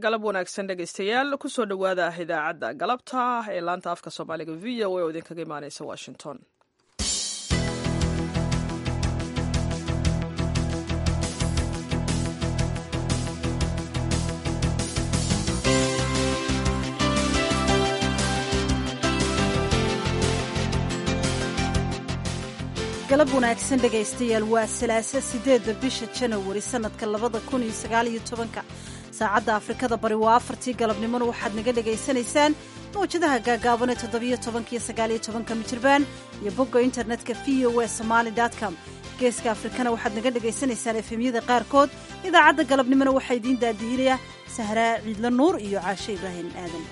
galab wanaagsan dhegaystayaal kusoo dhowaada idaacadda galabta ee laanta afka soomaaliga v o a oo idinkaga imaaneysa washington galab wanaagsan dhegaystayaal waa salaasa sideedda bisha janawari sannadka labada kun iyo sagaal iyo tobanka saacadda afrikada bari waa afartii galabnimona waxaad naga dhegaysanaysaan mawjadaha gaagaaban ee toddobiyo tobankiyo sagaaliyo tobanka mijirbaan iyo bogga internetka v o e somaali com geeska afrikana waxaad naga dhegaysanaysaan efemyada qaarkood idaacadda galabnimona waxaa idiin daadihinaya sahraa ciidla nuur iyo caashe ibraahim aadan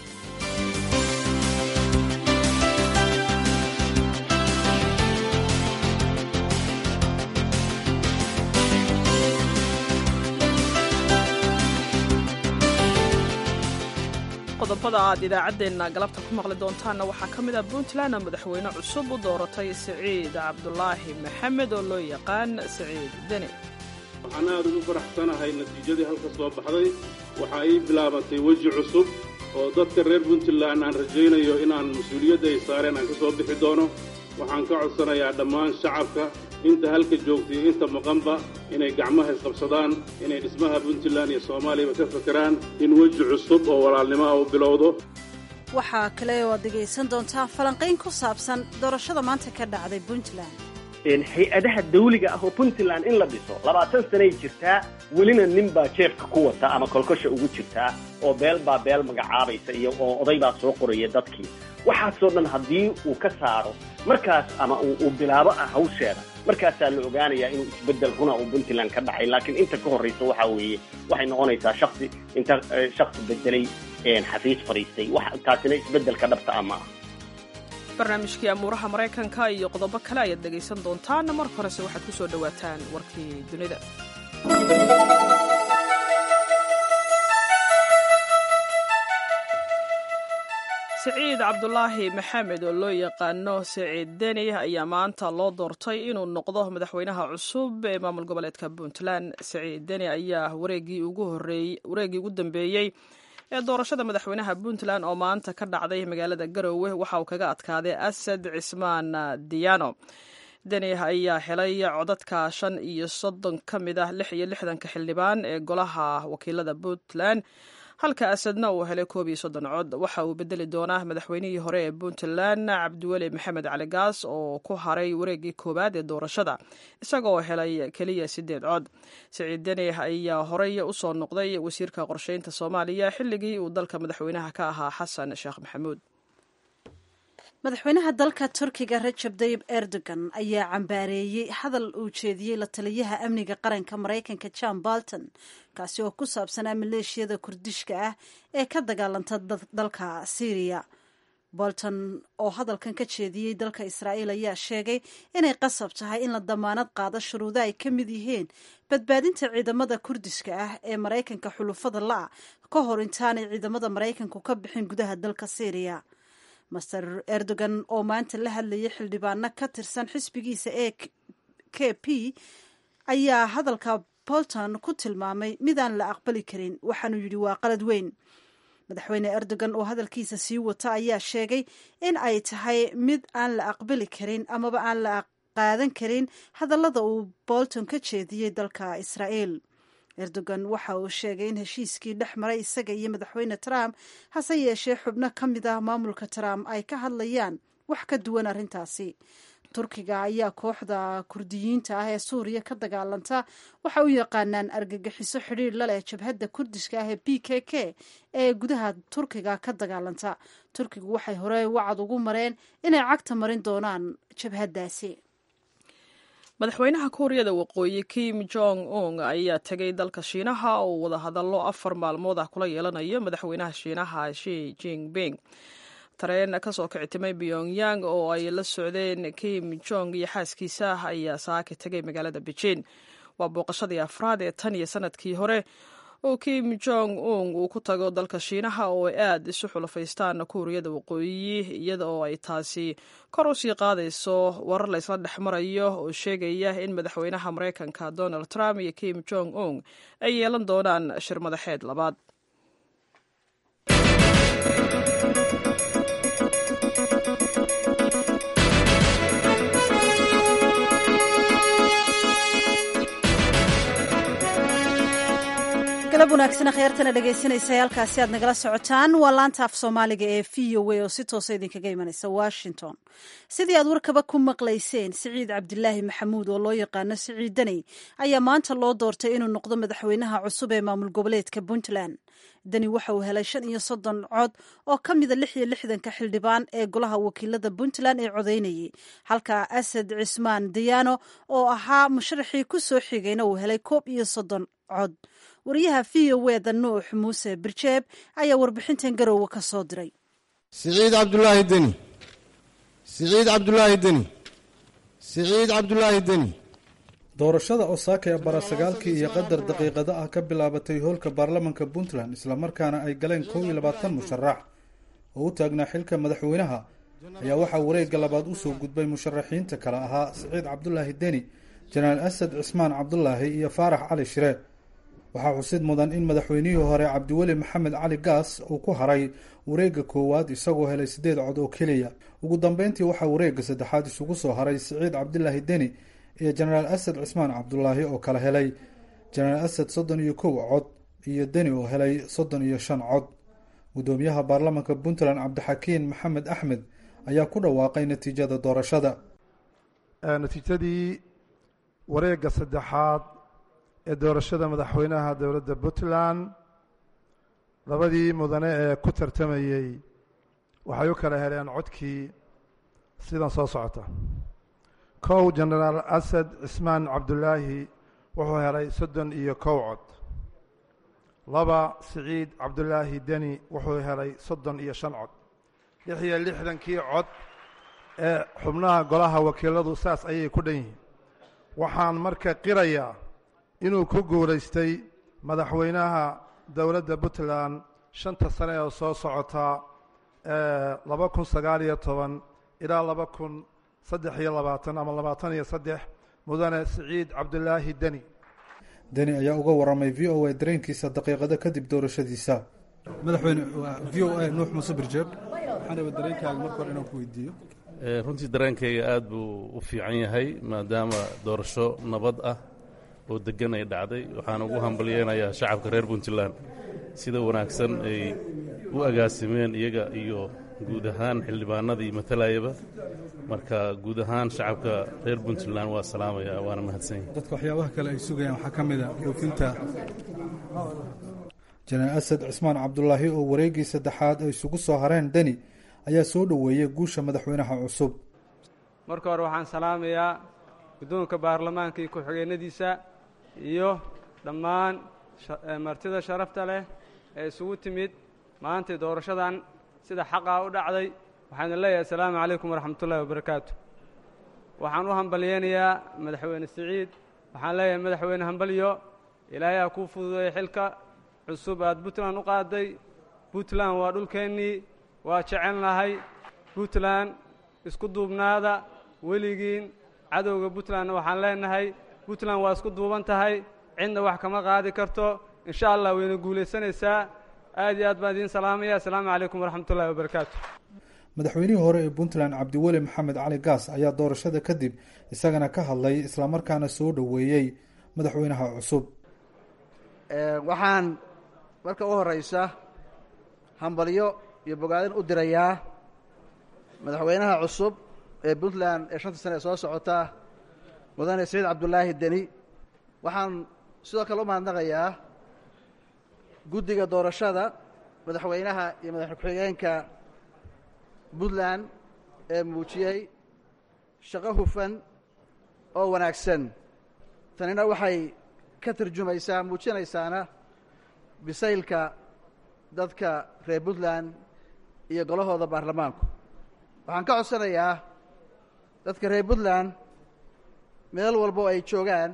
qodobada aad idaacaddeenna galabta ku maqli doontaanna waxaa ka mid ah puntland madaxweyne cusub u dooratay siciid cabdulaahi maxamed oo loo yaqaan siciid deni waxaan aad ugu faraxsanahay natiijadii halka soo baxday waxa ii bilaabantay weji cusub oo dadka reer puntland aan rajaynayo inaan mas-uuliyadda ay saareen aan ka soo bixi doono waxaan ka codsanayaa dhammaan shacabka inta halka joogtay iyo inta maqanba inay gacmaha isqabsadaan inay dhismaha puntland iyo soomaaliyaba ka fakeraan in weji cusub oo walaalnimo ah u bilowdo waxaa kale oo aad dhegaysan doontaa falanqayn ku saabsan doorashada maanta ka dhacday puntland hay-adaha dawliga ah oo puntland in la dhiso labaatan sanay jirtaa welina nin baa jeefka ku wata ama kolkosha ugu jirtaa oo beel baa beel magacaabaysa iyo oo oday baa soo qoraya dadkii waxaasoo dhan haddii uu ka saaro markaas ama uu bilaabo ah hawsheeda markaasaa la ogaanayaa inuu isbeddel runa uu puntland ka dhacay laakiin inta ka horraysa waxaa weeye waxay noqonaysaa shaksi inta shaksi bedelay xafiis fadhiistay taasina isbeddelka dhabta ah ma ah barnaamijkii amuuraha maraykanka iyo qodobo kale ayaad dhegaysan doontaan marka horese waxaad ku soo dhowaataan warkii dunida siciid cabdulaahi maxamed oo loo yaqaano siciid deni ayaa maanta loo doortay inuu noqdo madaxweynaha cusub ee maamul goboleedka puntland siciid deni ayaa wareegii ugu dambeeyey ee doorashada madaxweynaha puntland oo maanta ka dhacday magaalada garowe waxa uu kaga adkaaday asad cismaan diyaano deni ayaa helay codadka shan iyo soddon ka mid ah lix iyo lixdanka xildhibaan ee golaha wakiilada puntland halka asadna uu helay koob iyo soddon cod waxa uu bedeli doonaa madaxweynihii hore ee puntland cabdiweli maxamed cali gaas oo ku haray wareegii koowaad ee doorashada isagoo helay keliya siddeed cod siciid deni ayaa horey usoo noqday wasiirka qorsheynta soomaaliya xilligii uu dalka madaxweynaha ka ahaa xasan sheekh maxamuud madaxweynaha dalka turkiga rajab dayib erdogan ayaa cambaareeyey hadal uu jeediyey la taliyaha amniga qaranka maraykanka john bolton kaasi oo ku saabsanaa maleeshiyada kurdishka ah ee ka dagaalanta dalka syriya bolton oo hadalkan ka jeediyey dalka israa'iil ayaa sheegay inay qasab tahay in la damaanad qaado shuruudo ay ka mid yihiin badbaadinta ciidamada kurdiska ah ee maraykanka xulufada la-a ka hor intaanay ciidamada maraykanku ka bixin gudaha dalka syriya master erdogan oo maanta la hadlayay xildhibaano ka tirsan xisbigiisa ee k p ayaa hadalka bolton ku tilmaamay midaan la aqbali karin waxaanuu yidhi waa qalad weyn madaxweyne erdogan oo hadalkiisa sii wata ayaa sheegay in ay tahay mid aan la aqbali karin amaba aan la qaadan karin hadallada uu bolton ka jeediyey dalka israa'iil erdogan waxa uu sheegay in heshiiskii dhex maray isaga iyo madaxweyne trump hase yeeshee xubno ka mid ah maamulka trump ay ka hadlayaan wax ka duwan arrintaasi turkiga ayaa kooxda kurdiyiinta ah ee suuriya ka dagaalanta waxa u yaqaanaan argagixiso xidhiir la leh jabhadda kurdiska ah ee b k k ee gudaha turkiga ka dagaalanta turkigu waxay hore wacad ugu mareen inay cagta marin doonaan jabhaddaasi madaxweynaha kuuriyada waqooyi kim jong un ayaa tegay dalka shiinaha oo wadahadallo afar maalmood ah kula yeelanayo madaxweynaha shiinaha shi jinping tareen kasoo kicitimay pyongyang oo ay la socdeen kim jong iyo xaaskiisa ayaa saaka tegay magaalada beijing waa booqashadii afraad ee tan iyo sanadkii hore oo kim jong un uu ku tago dalka shiinaha oo ay aad isu xulafaystaan kuuriyada waqooyi iyada oo ay taasi kor u sii qaadayso warar laysla dhex marayo oo sheegaya in madaxweynaha maraykanka donald trump iyo kim jong un ay yeelan doonaan shir madaxeed labaad galab wanaagsan khyaartana dhegaysanaysa halkaasi aad nagala socotaan waa laanta af soomaaliga ee v o a oo si toosa idinkaga imanaysa washington sidii aad warkaba ku maqlayseen siciid cabdilaahi maxamuud oo loo yaqaano siciid deni ayaa maanta loo doortay inuu noqdo madaxweynaha cusub ee maamul goboleedka puntland deni waxa uu helay shan iyo soddon cod oo ka mida lix iyo lixdanka xildhibaan ee golaha wakiilada puntland ee codeynayay halka asad cismaan diyaano oo ahaa musharaxii ku soo xigayna uu helay koob iyo soddon cod wariyaha v o eda nuux muuse birjeeb ayaa warbixintan garoowe ka soo diray siciid cabdulaahi deni siciid cabdulaahi deni siciid cabdulaahi deni doorashada osaaka ee barasagaalkii iyo qadar daqiiqado ah ka bilaabatay hoolka baarlamanka puntland islamarkaana ay galeen kow iyo labaatan musharax oo u taagnaa xilka madaxweynaha ayaa waxaa wareegga labaad usoo gudbay musharaxiinta kale ahaa siciid cabdulaahi deni janaal asad cismaan cabdulaahi iyo faarax cali shire waxaa xusid mudan in madaxweynihii hore cabdiweli maxamed cali gaas uu ku haray wareegga koowaad isagoo helay siddeed cod oo keliya ugu dambeyntii waxaa wareegga saddexaad isugu soo haray siciid cabdilaahi deni iyo jenaraal asad cismaan cabdulaahi oo kala helay jenaraal asad soddon iyo kow cod iyo deni oo helay soddon iyo shan cod guddoomiyaha baarlamanka puntland cabdixakiin maxamed axmed ayaa ku dhawaaqay natiijada doorashada natiijadii wareegga saddexaad ee doorashada madaxweynaha dowladda puntland labadii mudane ee ku tartamayey waxay u kala heleen codkii sidan soo socota kow jenaraal asad cismaan cabdulaahi wuxuu helay soddon iyo kow cod laba siciid cabdulaahi deni wuxuu helay soddon iyo shan cod lix iyo lixdankii cod ee xubnaha golaha wakiiladu saas ayay ku dhan yihiin waxaan marka qirayaa inuu ku guulaystay madaxweynaha dowladda puntland shanta sane oo soo socota laba kun sagaal iyo toban ilaa laba kun saddex iyo labaatan ama labaatan iyo saddex mudane siciid cabdulaahi deni deni ayaa uga waramay v o a dareenkiisa daqiiqado kadib doorashadiisa madaxweyne v o a nuux muuse birjeeb waxaan raba dareenkaaga marka hore inaan ku weydiiyo runtii dareenkayga aada buu u fiican yahay maadaama doorasho nabad ah oo degan ay dhacday waxaan ugu hambalyeynayaa shacabka reer puntland sida wanaagsan ay u agaasimeen iyaga iyo guud ahaan xildhibaanadii matalayaba marka guud ahaan shacabka reer puntland waa salaamaya waana mahadsanyahy dadka waxyaabaha kale ay sugayaan waxaa ka mid a dhoofinta jenaraal asad cismaan cabdulaahi oo wareeggii saddexaad ay isugu soo hareen deni ayaa soo dhoweeyey guusha madaxweynaha cusub marka hore waxaan salaamayaa guddoonka baarlamaanka iyo ku-xigeenadiisa iyo dhammaan martida sharafta leh ee isugu timid maantay doorashadan sida xaqaa u dhacday waxaana leeyahay assalaamu calaykum waraxmatullahi wabarakaatu waxaan u hambalyeynayaa madaxweyne siciid waxaan leeyahay madaxweyne hambalyo ilaahay aa kuu fududeeyey xilka cusub aad puntland u qaaday puntland waa dhulkeennii waa jecelnahay puntland isku duubnaada weligiin cadowga puntlandna waxaan leenahay puntland waa isku duuban tahay cidna wax kama qaadi karto insha allah wayna guulaysanaysaa aad iyo aad baan idiin salaamaya assalaamu calaykum waraxmatullahi wabarakaatu madaxweynihii hore ee puntland cabdiweli maxamed cali gaas ayaa doorashada kadib isagana ka hadlay islamarkaana soo dhoweeyey madaxweynaha cusub waxaan marka u horeysa hambalyo iyo bogaadin u dirayaa madaxweynaha cusub ee puntland ee shanta sane ee soo socota mudane saciid cabdulaahi deni waxaan sidoo kale u mahadnaqayaa guddiga doorashada madaxweynaha iyo madaxweyne ku-xigeenka puntland ee muujiyey shaqo hufan oo wanaagsan tanina waxay ka tarjumaysaa muujinaysaana bisaylka dadka reer puntland iyo golahooda baarlamaanku waxaan ka codsanayaa dadka reer puntland meel walbo ay joogaan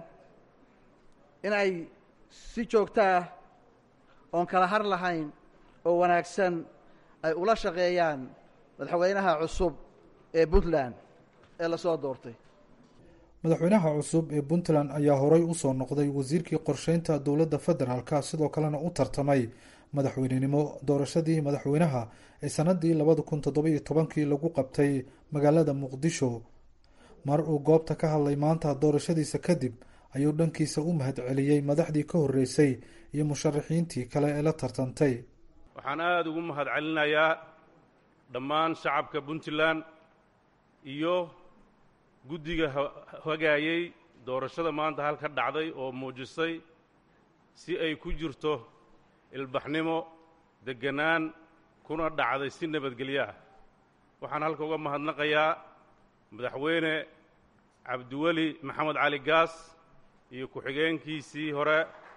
in ay si joogtaa oon kala har lahayn oo wanaagsan ay ula shaqeeyaan madaxweynaha cusub ee puntland ee lasoo doortay madaxweynaha cusub ee puntland ayaa horey usoo noqday wasiirkii qorsheynta dowladda federaalka sidoo kalena u tartamay madaxweynenimo doorashadii madaxweynaha ee sanadii labada kun toddoba-iyo tobankii lagu qabtay magaalada muqdisho mar uu goobta ka hadlay maanta doorashadiisa kadib ayuu dhankiisa u mahad celiyey madaxdii ka horreysay iyo musharaxiintii kale ee la tartantay waxaan aada ugu mahad celinayaa dhammaan shacabka puntland iyo guddiga hagaayey doorashada maanta halka dhacday oo muujisay si ay ku jirto ilbaxnimo degganaan kuna dhacday si nabadgelyo ah waxaan halka uga mahadnaqayaa madaxweyne cabdiweli maxamed cali gaas iyo ku-xigeenkiisii hore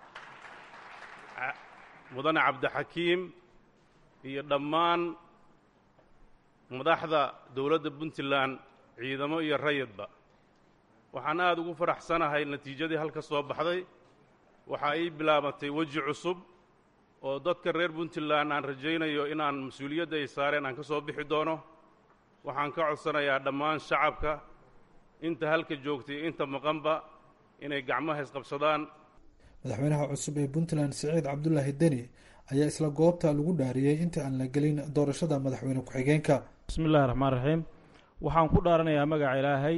mudane cabdixakiim iyo dhammaan madaxda dowladda puntland ciidamo iyo rayidba waxaan aada ugu faraxsanahay natiijadii halka soo baxday waxa ii bilaabatay weji cusub oo dadka reer puntland aan rajaynayo inaan mas-uuliyadda ay saareen aan ka soo bixi doono waxaan ka codsanayaa dhammaan shacabka inta halka joogtay inta maqanba inay gacmaha isqabsadaan madaxweynaha cusub ee puntland siciid cabdulaahi deni ayaa isla goobta lagu dhaariyey inta aan la gelin doorashada madaxweyne ku-xigeenka bismi illahi raxmaan raxiim waxaan ku dhaaranayaa magaca ilaahay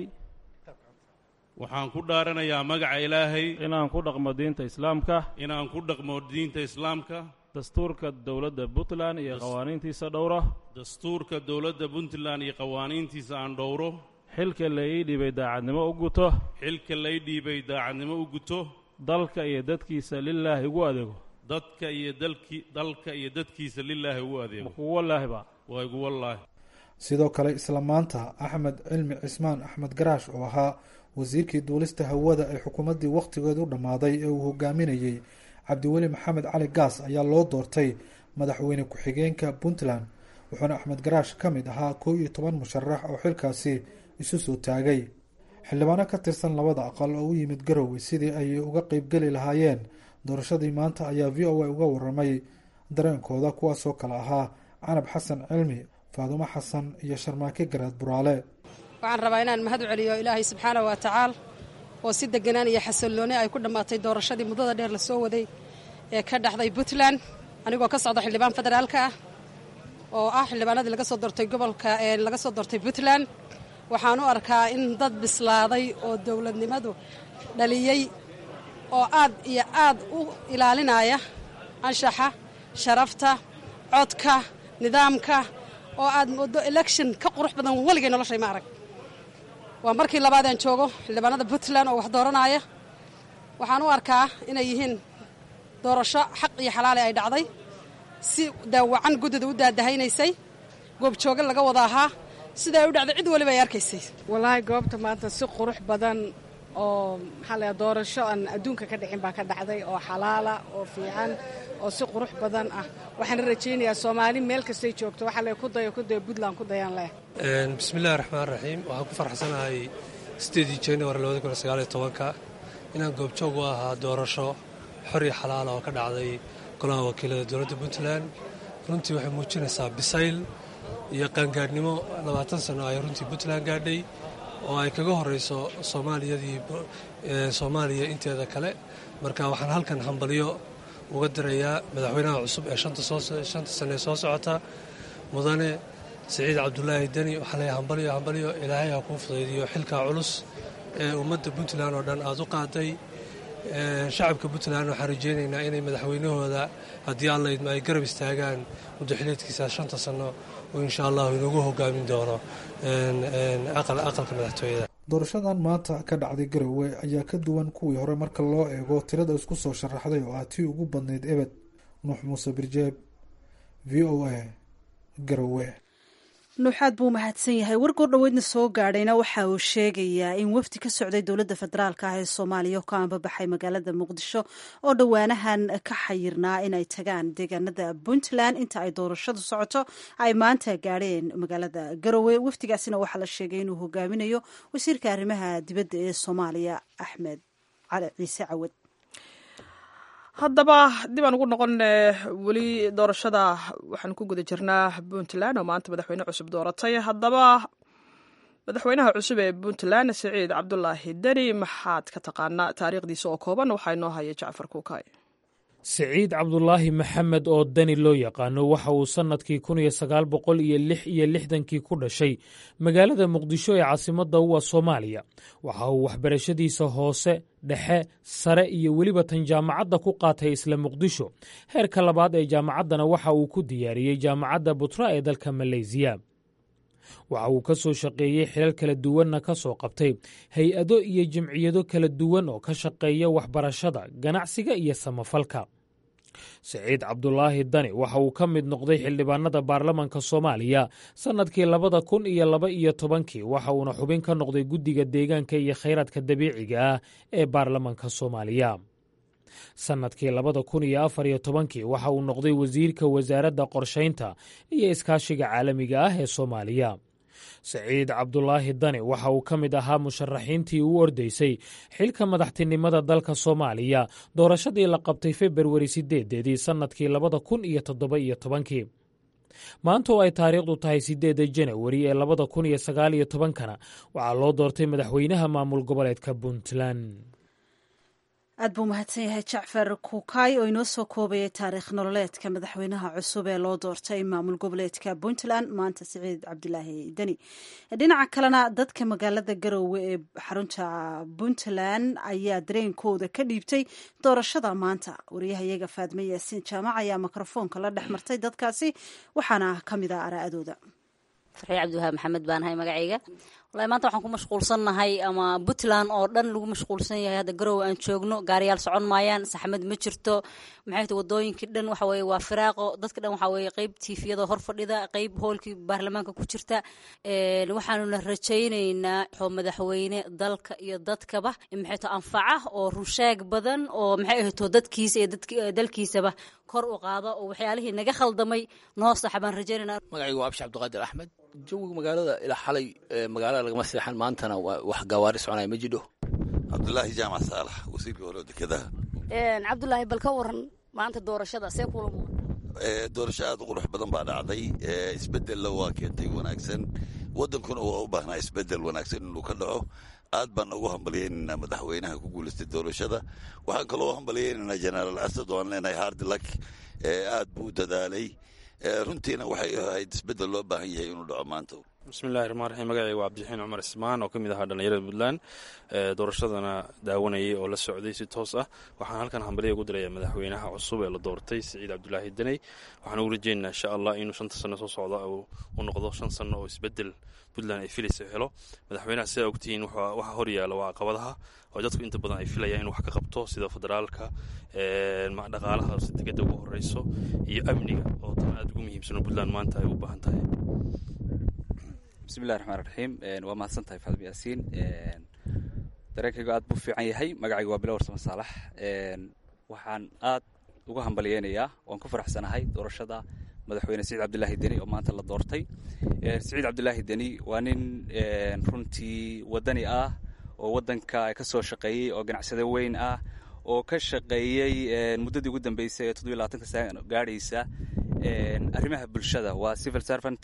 waxaan ku dhaaranayaa magaca ilaahay inaan ku dhaqmo diinta islaamka inaan ku dhaqmo diinta islaamka dastuurka dowladda puntland iyo qawaaniintiisa dhowra dastuurka dowladda puntland iyo qawaaniintiisa aan dhowro xilka la ii dhiibay daacadnimo u guto xilka lay dhiibay daacadnimo u guto dalka iyo dadkiisa lilaahi ugu adeego dadka iyo dalki dalka iyo dadkiisa lilaahi ugu adeego kugu wallaahiba waa igu wallaahi sidoo kale isla maanta axmed cilmi cismaan axmed garaash oo ahaa wasiirkii duulista hawada ee xukuumaddii wakhtigeedu dhammaaday ee uu hogaaminayey cabdiweli maxamed cali gaas ayaa loo doortay madaxweyne ku-xigeenka puntland wuxuuna axmed garaash ka mid ahaa kow iyo toban musharax oo xilkaasi isu soo taagay xildhibaano ka tirsan labada aqal oo u yimid garowe sidii ay uga qeybgeli lahaayeen doorashadii maanta ayaa v o a uga waramay dareenkooda kuwaasoo kale ahaa canab xasan cilmi faadumo xasan iyo sharmaake garaad buraale waxaan rabaa inaan mahad u celiyo ilaahay subxaana wa tacaala oo si deganaan iyo xasillooni ay ku dhammaatay doorashadii muddada dheer la soo waday ee ka dhaxday puntland anigoo ka socda xildhibaan federaalka ah oo ah xildhibaanadii laga soo doortay gobolka ee laga soo doortay puntland waxaan u arkaa in dad bislaaday oo dowladnimadu dhaliyey oo aad iyo aad u ilaalinaya anshaxa sharafta codka nidaamka oo aad moodo election ka qurux badan weligay noloshay ma arag waa markii labaadaan joogo xildhibaanada puntland oo wax dooranaya waxaan u arkaa inay yihiin doorasho xaq iyo xalaale ay dhacday si daawacan guddida u daadahaynaysay goobjooga laga wada ahaa sida ay u dhacday cid waliba ay arkaysay wallaahi goobta maanta si qurux badan oo maxaa la doorasho aan adduunka ka dhicin baa ka dhacday oo xalaala oo fiican oo si qurux badan ah waxaan rajaynayaa soomaali meel kastay joogto waxaa le ku dayo ku dayo puntland ku dayaan leh bismillahi raxmaan raxiim waxaan ku farxsanahay sideedii january labada kun sagaaliyo tobanka inaan goobjoog u ahaa doorasho xor iyo xalaala oo ka dhacday golaha wakiilada dowladda puntland runtii waxay muujinaysaa bisayl iyo qaangaadhnimo labaatan sano ay runtii puntland gaadhay oo ay kaga horeyso soomaaliyadii soomaaliya inteeda kale marka waxaan halkan hambalyo uga dirayaa madaxweynaha cusub ee shanta sane ee soo socota mudane siciid cabdulaahi deni waxaa leeyahay hambalyo hambalyo ilaahay ha kuu fudaydiyo xilkaa culus ee ummadda puntland oo dhan aada u qaaday shacabka puntland waxaan rajeynaynaa inay madaxweynahooda haddii alla idma ay garab istaagaan muddaxileedkiisa shanta sano oo insha allahu inagu hogaamin doono aqalka madaxtooyada doorashadan maanta ka dhacday garowe ayaa ka duwan kuwii hore marka loo eego tirada isku soo sharaxday oo ah tii ugu badnayd ebed nuux muuse birjeeb v o a garowe nuuxaad buu mahadsan yahay wargoor dhoweydna soo gaadhayna waxa uu sheegayaa in wafdi ka socday dowladda federaalka ah ee soomaaliya ka anbabaxay magaalada muqdisho oo dhowaanahan ka xayirnaa inay tagaan deegaanada puntland inta ay doorashadu socoto ay maanta gaadheen magaalada garowe wafdigaasina waxaa la sheegay inuu hogaaminayo wasiirka arrimaha dibadda ee soomaaliya axmed cali ciise cawad haddaba dib aan ugu noqon weli doorashada waxaan ku guda jirnaa puntland oo maanta madaxweyne cusub dooratay haddaba madaxweynaha cusub ee puntland siciid cabdulaahi deni maxaad ka taqaanaa taariikhdiisa oo kooban waxaa inoo haya jacfar kuukay siciid cabdulaahi maxamed oo dani loo yaqaano waxa uu sannadkii kun iyo sagaal boqol iyo lix iyo lixdankii ku dhashay magaalada muqdisho ee caasimadda uwa soomaaliya waxa uu waxbarashadiisa hoose dhexe sare iyo weliba tan jaamacadda ku qaatay isla muqdisho heerka labaad ee jaamacaddana waxa uu ku diyaariyey jaamacadda butra ee dalka maleysiya waxa uu ka soo shaqeeyey xilal kala duwanna ka soo qabtay hay-ado iyo jimciyado kala duwan oo ka shaqeeya waxbarashada ganacsiga iyo samafalka siciid cabdulaahi dani waxa uu ka mid noqday xildhibaanada baarlamanka soomaaliya sannadkii labada kun iyo laba iyo tobankii waxa uuna xubin ka noqday guddiga deegaanka iyo khayraadka dabiiciga ah ee baarlamanka soomaaliya sannadkii labada kun iyo afar iyo tobankii waxa uu noqday wasiirka wasaaradda qorshaynta iyo iskaashiga caalamiga ah ee soomaaliya siciid cabdulaahi dani waxa uu ka mid ahaa musharaxiintii u ordaysay xilka madaxtinimada dalka soomaaliya doorashadii la qabtay februari sideedeedii sannadkii labada kun iyo toddoba iyo tobankii maanta oo ay taariikhdu tahay sideedda janawari ee labada kun iyo sagaal iyo tobankana waxaa loo doortay madaxweynaha maamul goboleedka puntland aad buu mahadsan yahay jacfar kuukay oo inoo soo koobayay taariikh nololeedka madaxweynaha cusub ee loo doortay maamul goboleedka puntland maanta siciid cabdilaahi deni dhinaca kalena dadka magaalada garoowe ee xarunta puntland ayaa dareenkooda ka dhiibtay doorashada maanta wariyahayaga faadme yaasiin jaamac ayaa mikrofoonka la dhex martay dadkaasi waxaana ka mid ah araa'adooda farxii cabdiwahaab maxamed baan ahay magacayga wallahi maanta waxaan ku mashquulsannahay ama puntland oo dhan lagu mashquulsan yahay hadda garowe aan joogno gaariyaal socon maayaan saxmad ma jirto maxay tahay wadooyinkii dhan waxa weeye waa firaaqo dadka dhan waxa weeye qeyb tiifiyada hor fadhida qeyb hoolkii baarlamaanka ku jirta waxaanuna rajaynaynaa oo madaxweyne dalka iyo dadkaba maxay tahay anfaca oo rusheeg badan oo maxay ahayto dadkiisa iyo dalkiisaba kor u qaada oo waxyaalihii naga khaldamay noo saxa baan rajaynaynaa magacaygu waa abshi cabdiqaadir axmed jawiga magaalada ilaa xalay magaalada lagama seexan maantana wax gawaari soconaya ma jidho cabdulaahi jaamac saalax wasiirka hore dekedaha cabdulaahi bal ka waran maanta doorashada see kula doorasho aad u qurux badan baa dhacday isbedella waa keentay wanaagsan wadankuna waa u baahnaa isbedel wanaagsan inuu ka dhaco aad baan ugu hambalyaynaynaa madaxweynaha ku guulaystay doorashada waxaan kaloo hambalyaynaynaa jenaraal asad oo aan leenahay hardilak aad buu dadaalay runtiina waxay ahayd isbedel loo baahan yahay inuu dhaco maanta bismillahi raxmaan raxiim magacayga waa cabdixiin cumar ismaan oo ka mid ahaa dhallinyarada puntland doorashadana daawanayay oo la socday si toos ah waxaan halkan hambalya ugu diraya madaxweynaha cusub ee la doortay siciid cabdulaahi deney waxaan ugu rajeynaynaa insha allah inuu shanta sano soo socda u noqdo shan sano oo isbedel puntland ay filaysa helo madaxweynaha sidaa ogtihiin waxa horyaala waa caqabadaha oo dadku inta badan ay filayaan in wax ka qabto sida federaalka dhaqaalaha degada ugu horeyso iyo amniga oo tan aad ugu muhiimsano puntland maanta ay u baahan tahay bismillahi raxmaan raxiim waa mahadsan tahay faadmi yaasiin dareenkaygu aad buu fiican yahay magacaygu waa bilo warsamo saalax waxaan aad uga hambalyeynayaa waan ku faraxsanahay doorashada madaxweyne siciid cabdilaahi deni oo maanta la doortay siciid cabdilaahi deni waa nin runtii wadani ah oo wadanka ka soo shaqeeyey oo ganacsade weyn ah oo ka shaqeeyey muddadii ugu dambeysay ee toddobiy labaatanka sano gaadhaysa arrimaha bulshada waa civil servant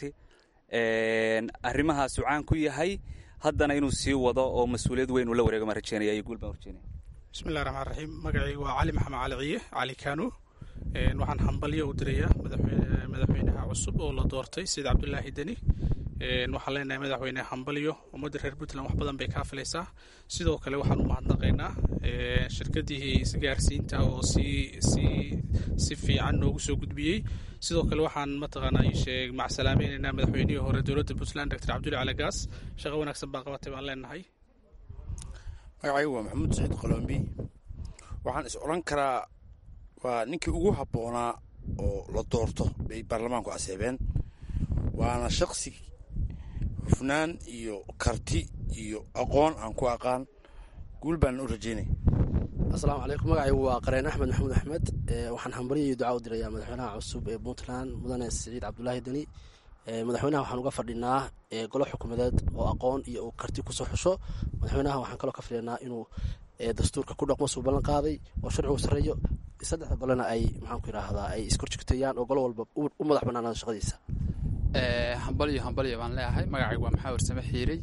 arrimahaasu caan ku yahay haddana inuu sii wado oo mas-uuliyad weyn uu la wareego maan rajeynaya iyo guul baan rajeynaya bismillahi raxmaan raxiim magacaygu waa cali maxamed cali ciye cali kano waxaan hambalyo u dirayaa madaxweynaha cusub oo la doortay sida cabdulaahi deni waxaan leenahay madaxweyne hambalyo ummadda reer puntland wax badan bay kaa filaysaa sidoo kale waxaan u mahadnaqaynaa shirkadihii isgaarsiinta oo si si si fiican noogu soo gudbiyey sidoo kale waxaan mataqaanaa sheeg macsalaamaynaynaa madaxweynihii hore dowladda puntland doctor cabdulli calagaas shaqo wanaagsan baa qabatay baan leenahay magacaygu waa maxamuud saciid qoloombi waxaan is odhan karaa waa ninkii ugu habboonaa oo la doorto bay baarlamaanku aseebeen waana shaksi hufnaan iyo karti iyo aqoon aan ku aqaan guul baan u rajeynay asalaamu calaykum magacaygu waa qareen axmed maxamuud axmed waxaan hambalyo iyo duca u dirayaa madaxweynaha cusub ee puntland mudane siciid cabdulaahi deni madaxweynaha waxaan uga fadhinaa golo xukuumadeed oo aqoon iyo uu karti kusoo xusho madaxweynaha waxaan kaloo ka fadhinaa inuu dastuurka ku dhaqmo suu ballan qaaday oo sharcigu sarreeyo saddexda balena ay maxaanku yidhaahdaa ay iskorjigtayaan oo golo walba u madax bannaanaado shaqadiisa hambalyo hambalyo baan leeyahay magacaygu waa maxaa warsame xiirey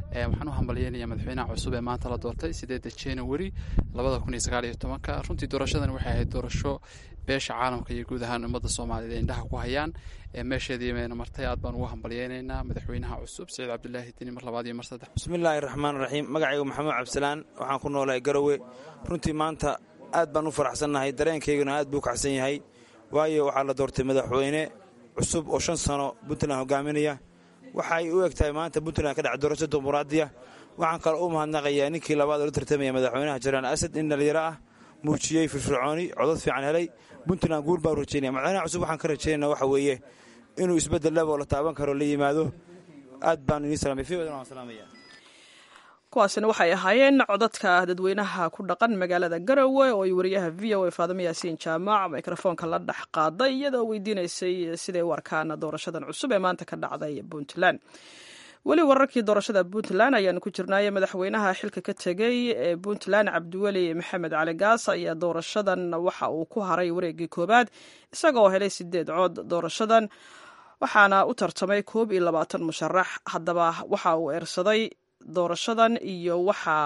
waxaan u hambalyeynayaa madaxweynaha cusub ee maanta la doortay sideedda january labada kun iyo sagaal iyo tobanka runtii doorashadan waxay ahayd doorasho beesha caalamka iyo guud ahaan ummadda soomaaliyeed ay indhaha ku hayaan meesheedii mayna martay aad baan ugu hambalyeynaynaa madaxweynaha cusub saciid cabdulaahi deni mar labaad iyo mar saddex bismillaahi raxmaan raxiim magacaygu maxamed cabdisalaan waxaan ku noolahay garowe runtii maanta aad baan u faraxsannahay dareenkayguna aad buu kacsan yahay waayo waxaa la doortay madaxweyne cusub oo shan sano puntland hogaaminaya waxaay u eg tahay maanta puntland ka dhacay doorasho dimuqraadiya waxaan kaloo u mahadnaqayaa ninkii labaad oo la tartamaya madaxweynaha jaraan asad in dhalinyaro ah muujiyey firfircooni codod fiican helay puntland guul baan rajeynaya madaxweynaha cusub waxaan ka rajeynana waxa weeye inuu isbeddel laba oo la taaban karo la yimaado aad baan idin salaamay fi wadan waan salaamaya kuwaasina waxay ahaayeen codadka dadweynaha ku dhaqan magaalada garowe oo ay wariyaha v o a faadimo yaasiin jaamac mikrofoonka la dhex qaaday iyadoo weydiinaysay siday u arkaan doorashadan cusub ee maanta ka dhacday puntland weli wararkii doorashada puntland ayaanu ku jirnaaye madaxweynaha xilka ka tegey ee puntland cabdiweli maxamed cali gaas ayaa doorashadan waxa uu ku haray wareegii koowaad isagoo helay sideed cood doorashadan waxaana u tartamay koob iyo labaatan musharax haddaba waxa uu eersaday doorashadan iyo waxaa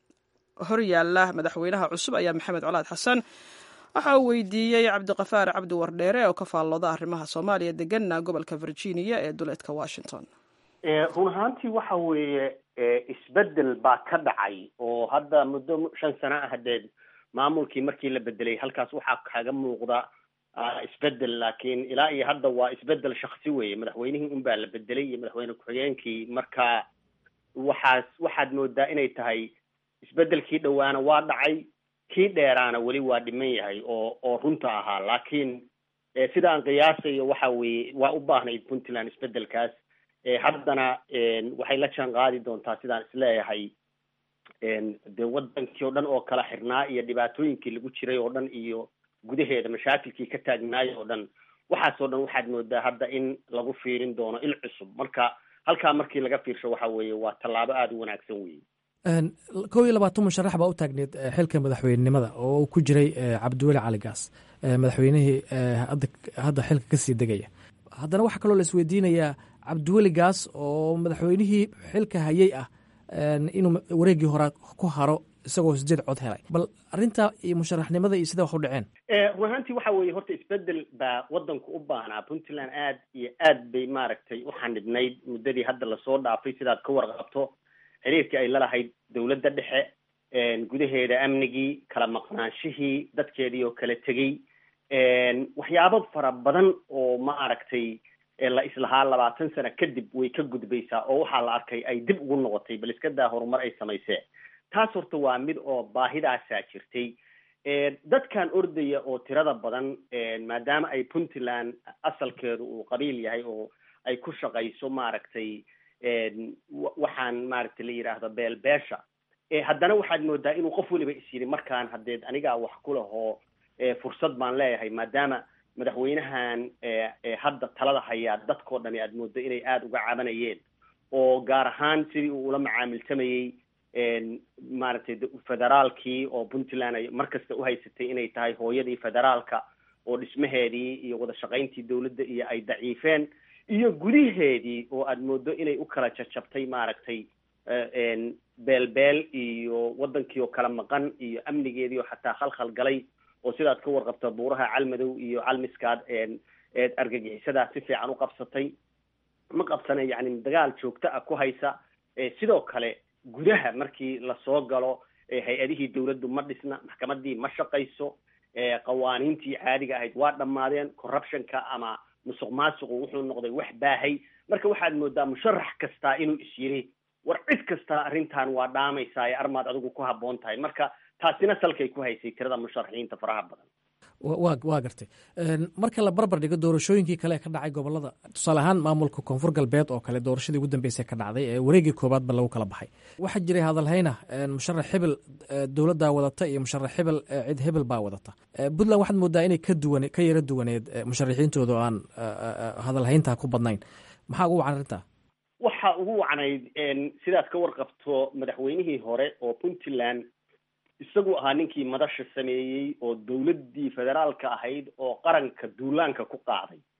horyaala madaxweynaha cusub ayaa maxamed colaad xasan waxa uu weydiiyey cabdiqafaar cabdi wardheere oo ka faallooda arrimaha soomaaliya deganna gobolka virginia ee duleedka washington run ahaantii waxa weeye isbedel baa ka dhacay oo hadda muddo shan sano ah hadeed maamulkii markii la bedelay halkaas waxaa kaga muuqda isbedel laakiin ilaa iyo hadda waa isbedel shaksi weeye madaxweynihii unbaa la bedelay iyo madaxweyne ku-xigeenkii marka waxaas waxaad moodaa inay tahay isbedelkii dhowaana waa dhacay kii dheeraana weli waa dhiman yahay oo oo runta ahaa laakiin sidaan qiyaasayo waxa weeye waa u baahnayd puntland isbedelkaas haddana waxay la jaan qaadi doontaa sidaan isleeyahay dee wadankii oo dhan oo kala xirnaa iyo dhibaatooyinkii lagu jiray oo dhan iyo gudaheeda mashaakilkii ka taagnaay oo dhan waxaasoo dhan waxaad moodaa hadda in lagu fiirin doono il cusub marka halkaa markii laga fiirsho waxa weeye waa tallaabo aada u wanaagsan weeye kow iyo labaatan musharax baa u taagneed xilka madaxweynenimada oo ku jiray cabdiweli cali gaas madaxweynihii hadda xilka kasii degaya haddana waxaa kaloo la isweydiinayaa cabdiweli gaas oo madaxweynihii xilka hayey ah inuu wareegii hore ku haro isagoo sideed cod helay bal arrinta iyo musharaxnimada iyo sida wax u dhaceen run ahaantii waxa weeye horta isbedel baa wadanku u baahnaa puntland aad iyo aad bay maaragtay u xanidhnayd muddadii hadda lasoo dhaafay sidaad ka warqabto xiriirkii ay lalahayd dowladda dhexe gudaheeda amnigii kala maqnaanshihii dadkeedii oo kala tegey waxyaabo fara badan oo maaragtay la islahaa labaatan sano kadib way ka gudbaysaa oo waxaa la arkay ay dib ugu noqotay bal iska daa horumar ay samaysee taas horta waa mid oo baahidaasaa jirtay dadkan ordaya oo tirada badan maadaama ay puntland asalkeedu uu qabiil yahay oo ay ku shaqayso maaragtay waxaan maaragtay la yidhaahdo beelbeesha haddana waxaad moodaa inuu qof weliba is yidhi markaan hadeed anigaa wax ku lahoo fursad baan leeyahay maadaama madaxweynahan hadda talada hayaa dadkao dhani aad moodo inay aada uga cabanayeen oo gaar ahaan sidii uu ula macaamiltamayey maaragtay federaalkii oo puntland ay mar kasta uhaysatay inay tahay hooyadii federaalka oo dhismaheedii iyo wada shaqayntii dowladda iyo ay daciifeen iyo gudaheedii oo aad moodo inay u kala jajabtay maaragtay beelbeel iyo wadankii oo kala maqan iyo amnigeedii oo xataa khalkhal galay oo sidaad ka warqabta buuraha calmadow iyo calmiskaad eed argagixisadaa si fiican u qabsatay ma qabsana yacni dagaal joogto ah ku haysa sidoo kale gudaha markii lasoo galo hay-adihii dowladdu ma dhisna maxkamadii ma shaqayso qawaaniintii caadiga ahayd waa dhammaadeen corruptionka ama musuq maasuqu wuxuu noqday wax baahay marka waxaad moodaa musharax kastaa inuu is yiri war cid kastaa arrintan waa dhaamaysaa ee armaad adigu ku habboon tahay marka taasina salkay ku haysay tirada musharaxiinta faraha badan wa waa gartay marka la barbar dhigo doorashooyinkii kale ee ka dhacay gobolada tusaale ahaan maamulka koonfur galbeed oo kale doorashadii ugu dambeysay ka dhacday ee wareegii koobaadba lagu kala baxay waxaa jiray hadalhayna musharax hebel dowladdaa wadata iyo musharax hebel cid hebel baa wadata puntland waxaad moodaa inay ka duwan ka yaro duwaneed musharaxiintooda oo aan hadalhayntaa ku badnayn maxaa ugu wacan arrintaa waxa ugu wacnayd sidaad ka warqabto madaxweynihii hore oo puntland isagu ahaa ninkii madasha sameeyey oo dowladdii federaalka ahayd oo qaranka duulaanka ku qaaday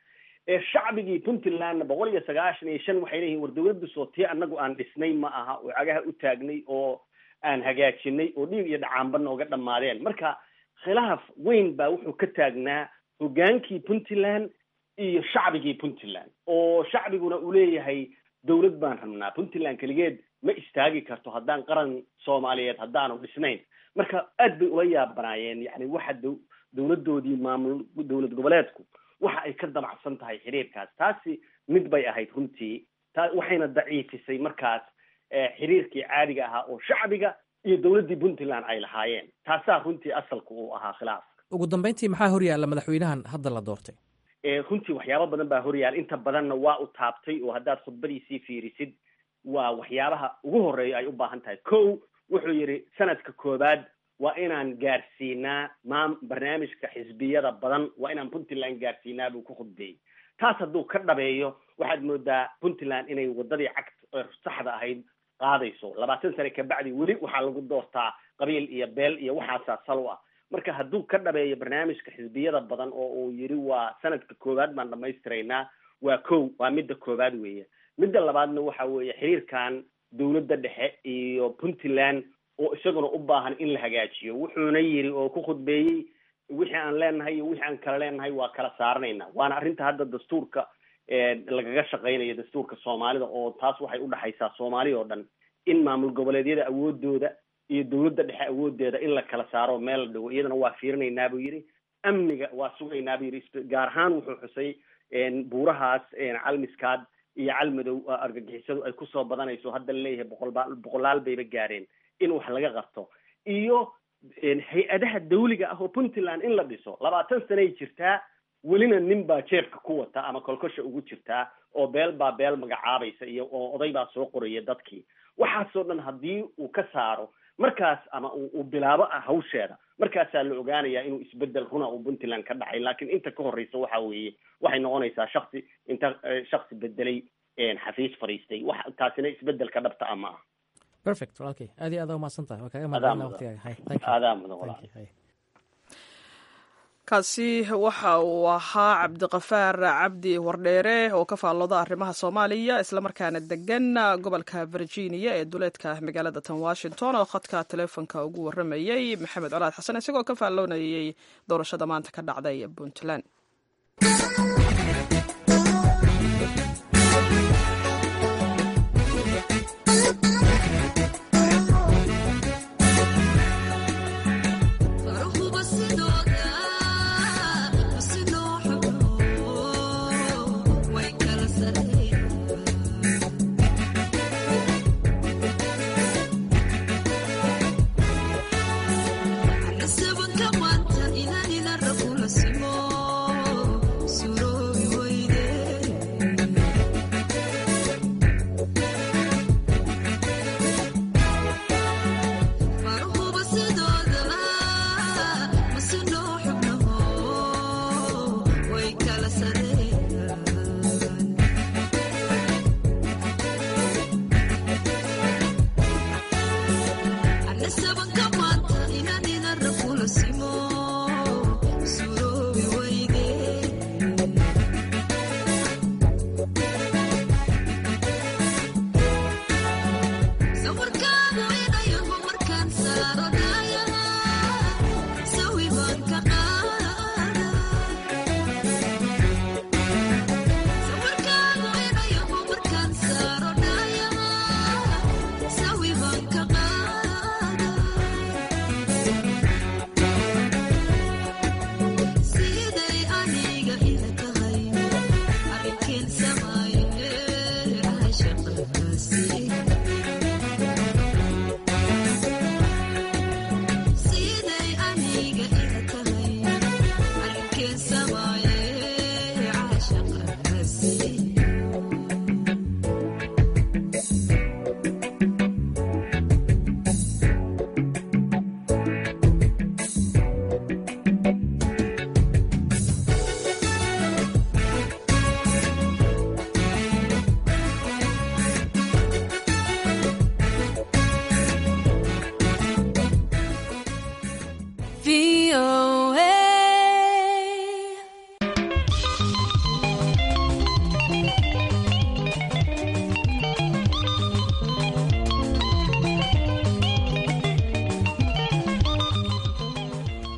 shacbigii puntlandna boqol iyo sagaashan iyo shan waxay leeyihin war dawladdu soo tii annagu aan dhisnay ma aha oo cagaha u taagnay oo aan hagaajinay oo dhiig iyo dhacaanba nooga dhammaadeen marka khilaaf weyn baa wuxuu ka taagnaa hogaankii puntland iyo shacbigii puntland oo shacbiguna uu leeyahay dawlad baan rabnaa puntland keligeed ma istaagi karto haddaan qaran soomaaliyeed haddaanu dhisnayn marka aad bay ula yaabanaayeen yani waxa d dawladdoodii maamul dawlad goboleedku waxa ay ka damacsan tahay xiriirkaas taasi mid bay ahayd runtii ta waxayna daciifisay markaas xiriirkii caadiga ahaa oo shacbiga iyo dawladdii puntland ay lahaayeen taasaa runtii asalka uu ahaa khilaafka ugu dambeyntii maxaa horyaalla madaxweynahan hadda la doortay runtii waxyaabo badan baa horyaal inta badanna waa u taabtay oo haddaad khudbadiisii fiirisid waa waxyaabaha ugu horeeya ay u baahan tahay ko wuxuu yidhi sanadka koowaad waa inaan gaarsiinaa maam barnaamijka xisbiyada badan waa inaan puntland gaarsiinaa buu ku khudbeeyey taas hadduu ka dhabeeyo waxaad moodaa puntland inay waddadii cagta saxda ahayd qaadayso labaatan sane kabacdi weli waxaa lagu doortaa qabiil iyo beel iyo waxaasaa sal u ah marka hadduu ka dhabeeyo barnaamijka xisbiyada badan oo uu yidhi waa sanadka koowaad baan dhamaystiraynaa waa kow waa midda koowaad weeye midda labaadna waxa weeye xiriirkan dawladda dhexe iyo puntland oo isaguna u baahan in la hagaajiyo wuxuuna yidhi oo ku khudbeeyey wixii aan leenahay iyo wixii aan kala leenahay waa kala saaranaynaa waana arrinta hadda dastuurka lagaga shaqaynayo dastuurka soomaalida oo taas waxay udhexaysaa soomaali oo dhan in maamul goboleedyada awoodooda iyo dawladda dhexe awoodeeda in la kala saaro meel la dhigo iyadana waa fiirinaynaa buu yidhi amniga waa sugaynaa buu yidhi gaar ahaan wuxuu xusay buurahaas calmiskaad iyo calmadow argagixisadu ay kusoo badanayso hadda laleeyahay boqolba boqolaal bayba gaareen in wax laga qabto iyo hay-adaha dawliga ah oo puntland in la dhiso labaatan sanay jirtaa welina nin baa jeebka ku wata ama kolkosha ugu jirtaa oo beel baa beel magacaabaysa iyo oo oday baa soo qoraya dadkii waxaasoo dhan haddii uu ka saaro markaas ama uu bilaabo hawsheeda markaasaa la ogaanayaa inuu isbedel runa uu puntland ka dhacay laakiin inta ka horreysa waxa weeye waxay noqonaysaa shaksi inta shaksi bedelay xafiis fadhiistay wax taasina isbedelka dhabta ah ma aha perfect walaalkay aad iyo aad umahadsan tahay waa kaga Adaa mahadcelina mudan. waqtigaaga hay thank you Adaa mudan, Thank walaal. you, hay. kaasi waxa uu ahaa cabdiqafaar cabdi wardheere oo ka faallooda arrimaha soomaaliya islamarkaana degan gobolka virginia ee duleedka magaalada tan washington oo khadka teleefonka ugu waramayey maxamed colaad xasan isagoo ka faalloonayey doorashada maanta ka dhacday puntland Nasabka maanta inaan ila rafula simo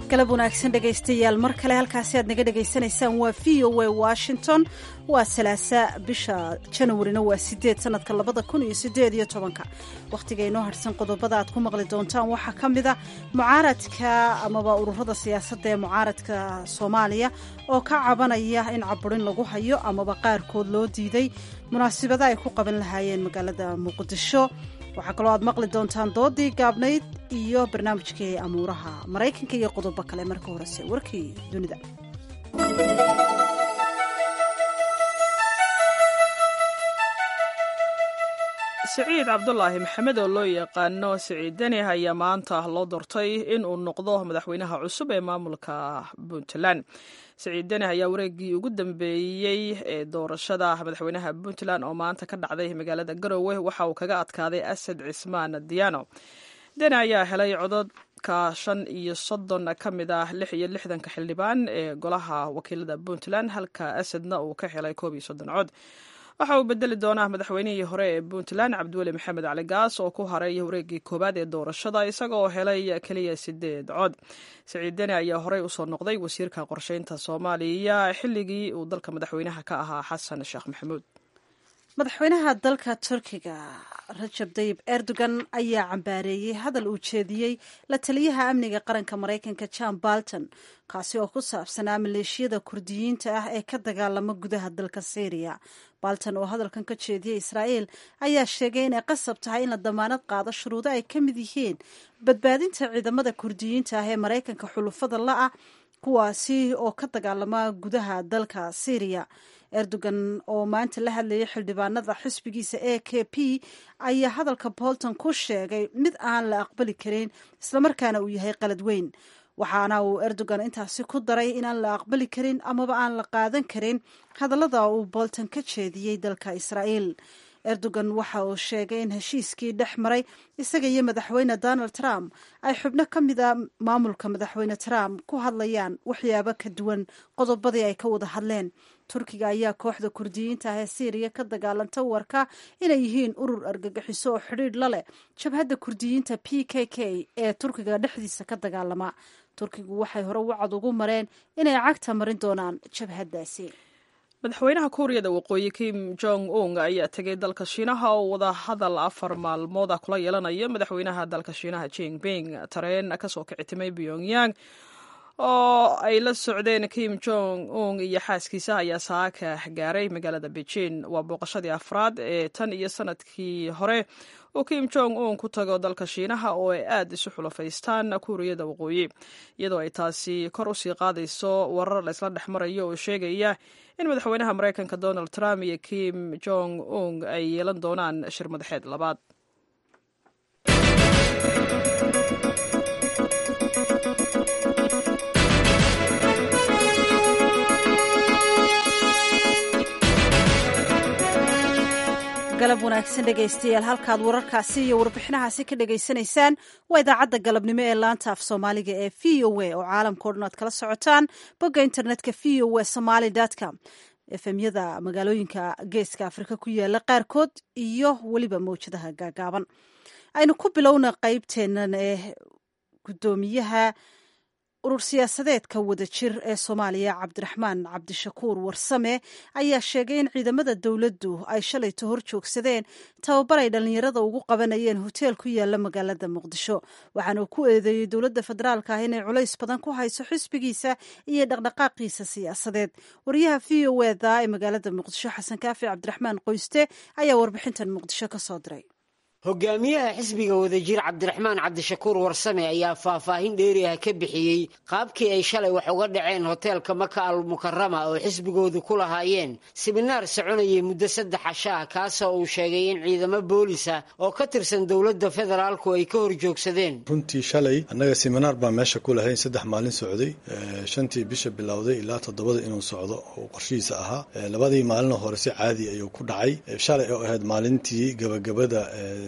galab wanaagsan dhegaystayaal mar kale halkaasi aad naga dhegaysanaysaan waa v o a washington waa salaasa bisha janawarina waa sideed sanadka labada kun iyo sideed iyo tobanka wakhtiga inoo harsan qodobada aad ku maqli doontaan waxaa ka mid a mucaaradka amaba ururada siyaasadda ee mucaaradka soomaaliya oo ka cabanaya in caburin lagu hayo amaba qaarkood loo diiday munaasibada ay ku qaban lahaayeen magaalada muqdisho waxaa kaloo aad maqli doontaan doodii gaabnayd iyo barnaamijkii amuuraha maraykanka iyo qodobo kale marka horese warkii dunida siciid cabdulaahi maxamed oo loo yaqaano siciid deni ayaa maanta loo doortay in uu noqdo madaxweynaha cusub ee maamulka puntland siciid deni ayaa wareegii ugu dambeeyey ee doorashada madaxweynaha puntland oo maanta ka dhacday magaalada garowe waxa uu kaga adkaaday asad cismaan diano deni ayaa helay cododka shan iyo soddon ka mid ah lix iyo lixdanka xildhibaan ee golaha wakiilada puntland halka asadna uu ka helay koob iyo soddon cod waxa uu bedeli doonaa madaxweynihii hore ee puntland cabdiweli maxamed cali gaas oo ku haray wareegii koowaad ee doorashada isagaoo helay keliya sideed cod siciid deni ayaa horey usoo noqday wasiirka qorsheynta soomaaliya xilligii uu dalka madaxweynaha ka ahaa xasan sheekh maxamuud madaxweynaha dalka turkiga rajab dayib erdogan ayaa cambaareeyey hadal uu jeediyey la taliyaha amniga qaranka maraykanka john balton kaasi oo ku saabsanaa maleeshiyada kurdiyiinta ah ee ka dagaalama gudaha dalka syriya balton oo hadalkan ka jeediyey israa'iil ayaa sheegay inay qasab tahay in la damaanad qaado shuruudo ay ka mid yihiin badbaadinta ciidamada kurdiyiinta ah ee maraykanka xulufada la-ah kuwaasi oo ka dagaalama gudaha dalka syriya erdogan oo maanta la hadlayay xildhibaanada xisbigiisa a k p ayaa hadalka bolton ku sheegay mid aan la aqbali karin islamarkaana uu yahay qalad weyn waxaana uu erdogan intaasi ku daray inaan la aqbali karin amaba aan la qaadan karin hadallada uu bolton ka jeediyey dalka israa'iil erdogan waxa uu sheegay in heshiiskii dhex maray isaga iyo madaxweyne donald trump ay xubno ka mid a maamulka madaxweyne trump ku hadlayaan waxyaabo ka duwan qodobadii ay ka wada hadleen turkiga ayaa kooxda kurdiyiinta ah ee syriya ka dagaalanta warka inay yihiin urur argagixiso oo xidhiidh la leh jabhadda kurdiyiinta p k k ee turkiga dhexdiisa ka dagaalama turkigu waxay hore wacad ugu mareen inay cagta marin doonaan jabhaddaasi madaxweynaha kuuriyada waqooyi kim jong un ayaa tegay dalka shiinaha oo wada hadal afar maalmooda kula yeelanaya madaxweynaha dalka shiinaha jinping tareen kasoo kicitimay pyongyang oo ay la socdeen kim jong un iyo xaaskiisa ayaa saaka gaaray magaalada beijing waa booqashadii afraad ee tan iyo sanadkii hore uu kim jong un ku tago dalka shiinaha oo ay aad isu xulafaystaan kuuriyada waqooyi iyadoo ay taasi kor usii qaadayso warar laysla dhex marayo oo sheegaya in madaxweynaha maraykanka donald trump iyo kim jong un ay yeelan doonaan shir madaxeed labaad galab wanaagsan dhegaystayaal halkaad wararkaasi iyo warbixinahaasi ka dhagaysanaysaan waa idaacadda galabnimo ee laanta af soomaaliga ee v o a oo caalamkao dhan aad kala socotaan bogga internetka v o a somaly com efemyada magaalooyinka geeska afrika ku yaala qaarkood iyo weliba mawjadaha gaagaaban aynu ku bilowna qeybteennan ee guddoomiyaha urur siyaasadeedka wadajir ee soomaaliya cabdiraxmaan cabdishakuur warsame ayaa sheegay in ciidamada dowladdu ay shalayto hor joogsadeen tababar ay dhallinyarada ugu qabanayeen hoteel ku yaala magaalada muqdisho waxaana uu ku eedeeyey dowladda federaalka ah inay culays badan ku hayso xisbigiisa iyo dhaqdhaqaaqiisa siyaasadeed wariyaha v o eda ee magaalada muqdisho xasan kaafi cabdiraxmaan qoyste ayaa warbixintan muqdisho ka soo diray hogaamiyaha xisbiga wadajir cabdiraxmaan cabdishakuur warsame ayaa faahfaahin dheeri ah ka bixiyey qaabkii ay shalay wax uga dhaceen hoteelka maka al mukarama oo xisbigoodu ku lahaayeen siminaar soconayay muddo saddex casho ah kaasoo uu sheegay in ciidamo boolisa oo ka tirsan dowladda federaalku ay ka hor joogsadeen runtii shalay annaga siminaar baa meesha ku lahayn saddex maalin socday shantii bisha bilowday ilaa toddobada inuu socdo oo qorshihiisa ahaa labadii maalinoo hore si caadi ayuu ku dhacay shalay oo ahayd maalintii gabagabada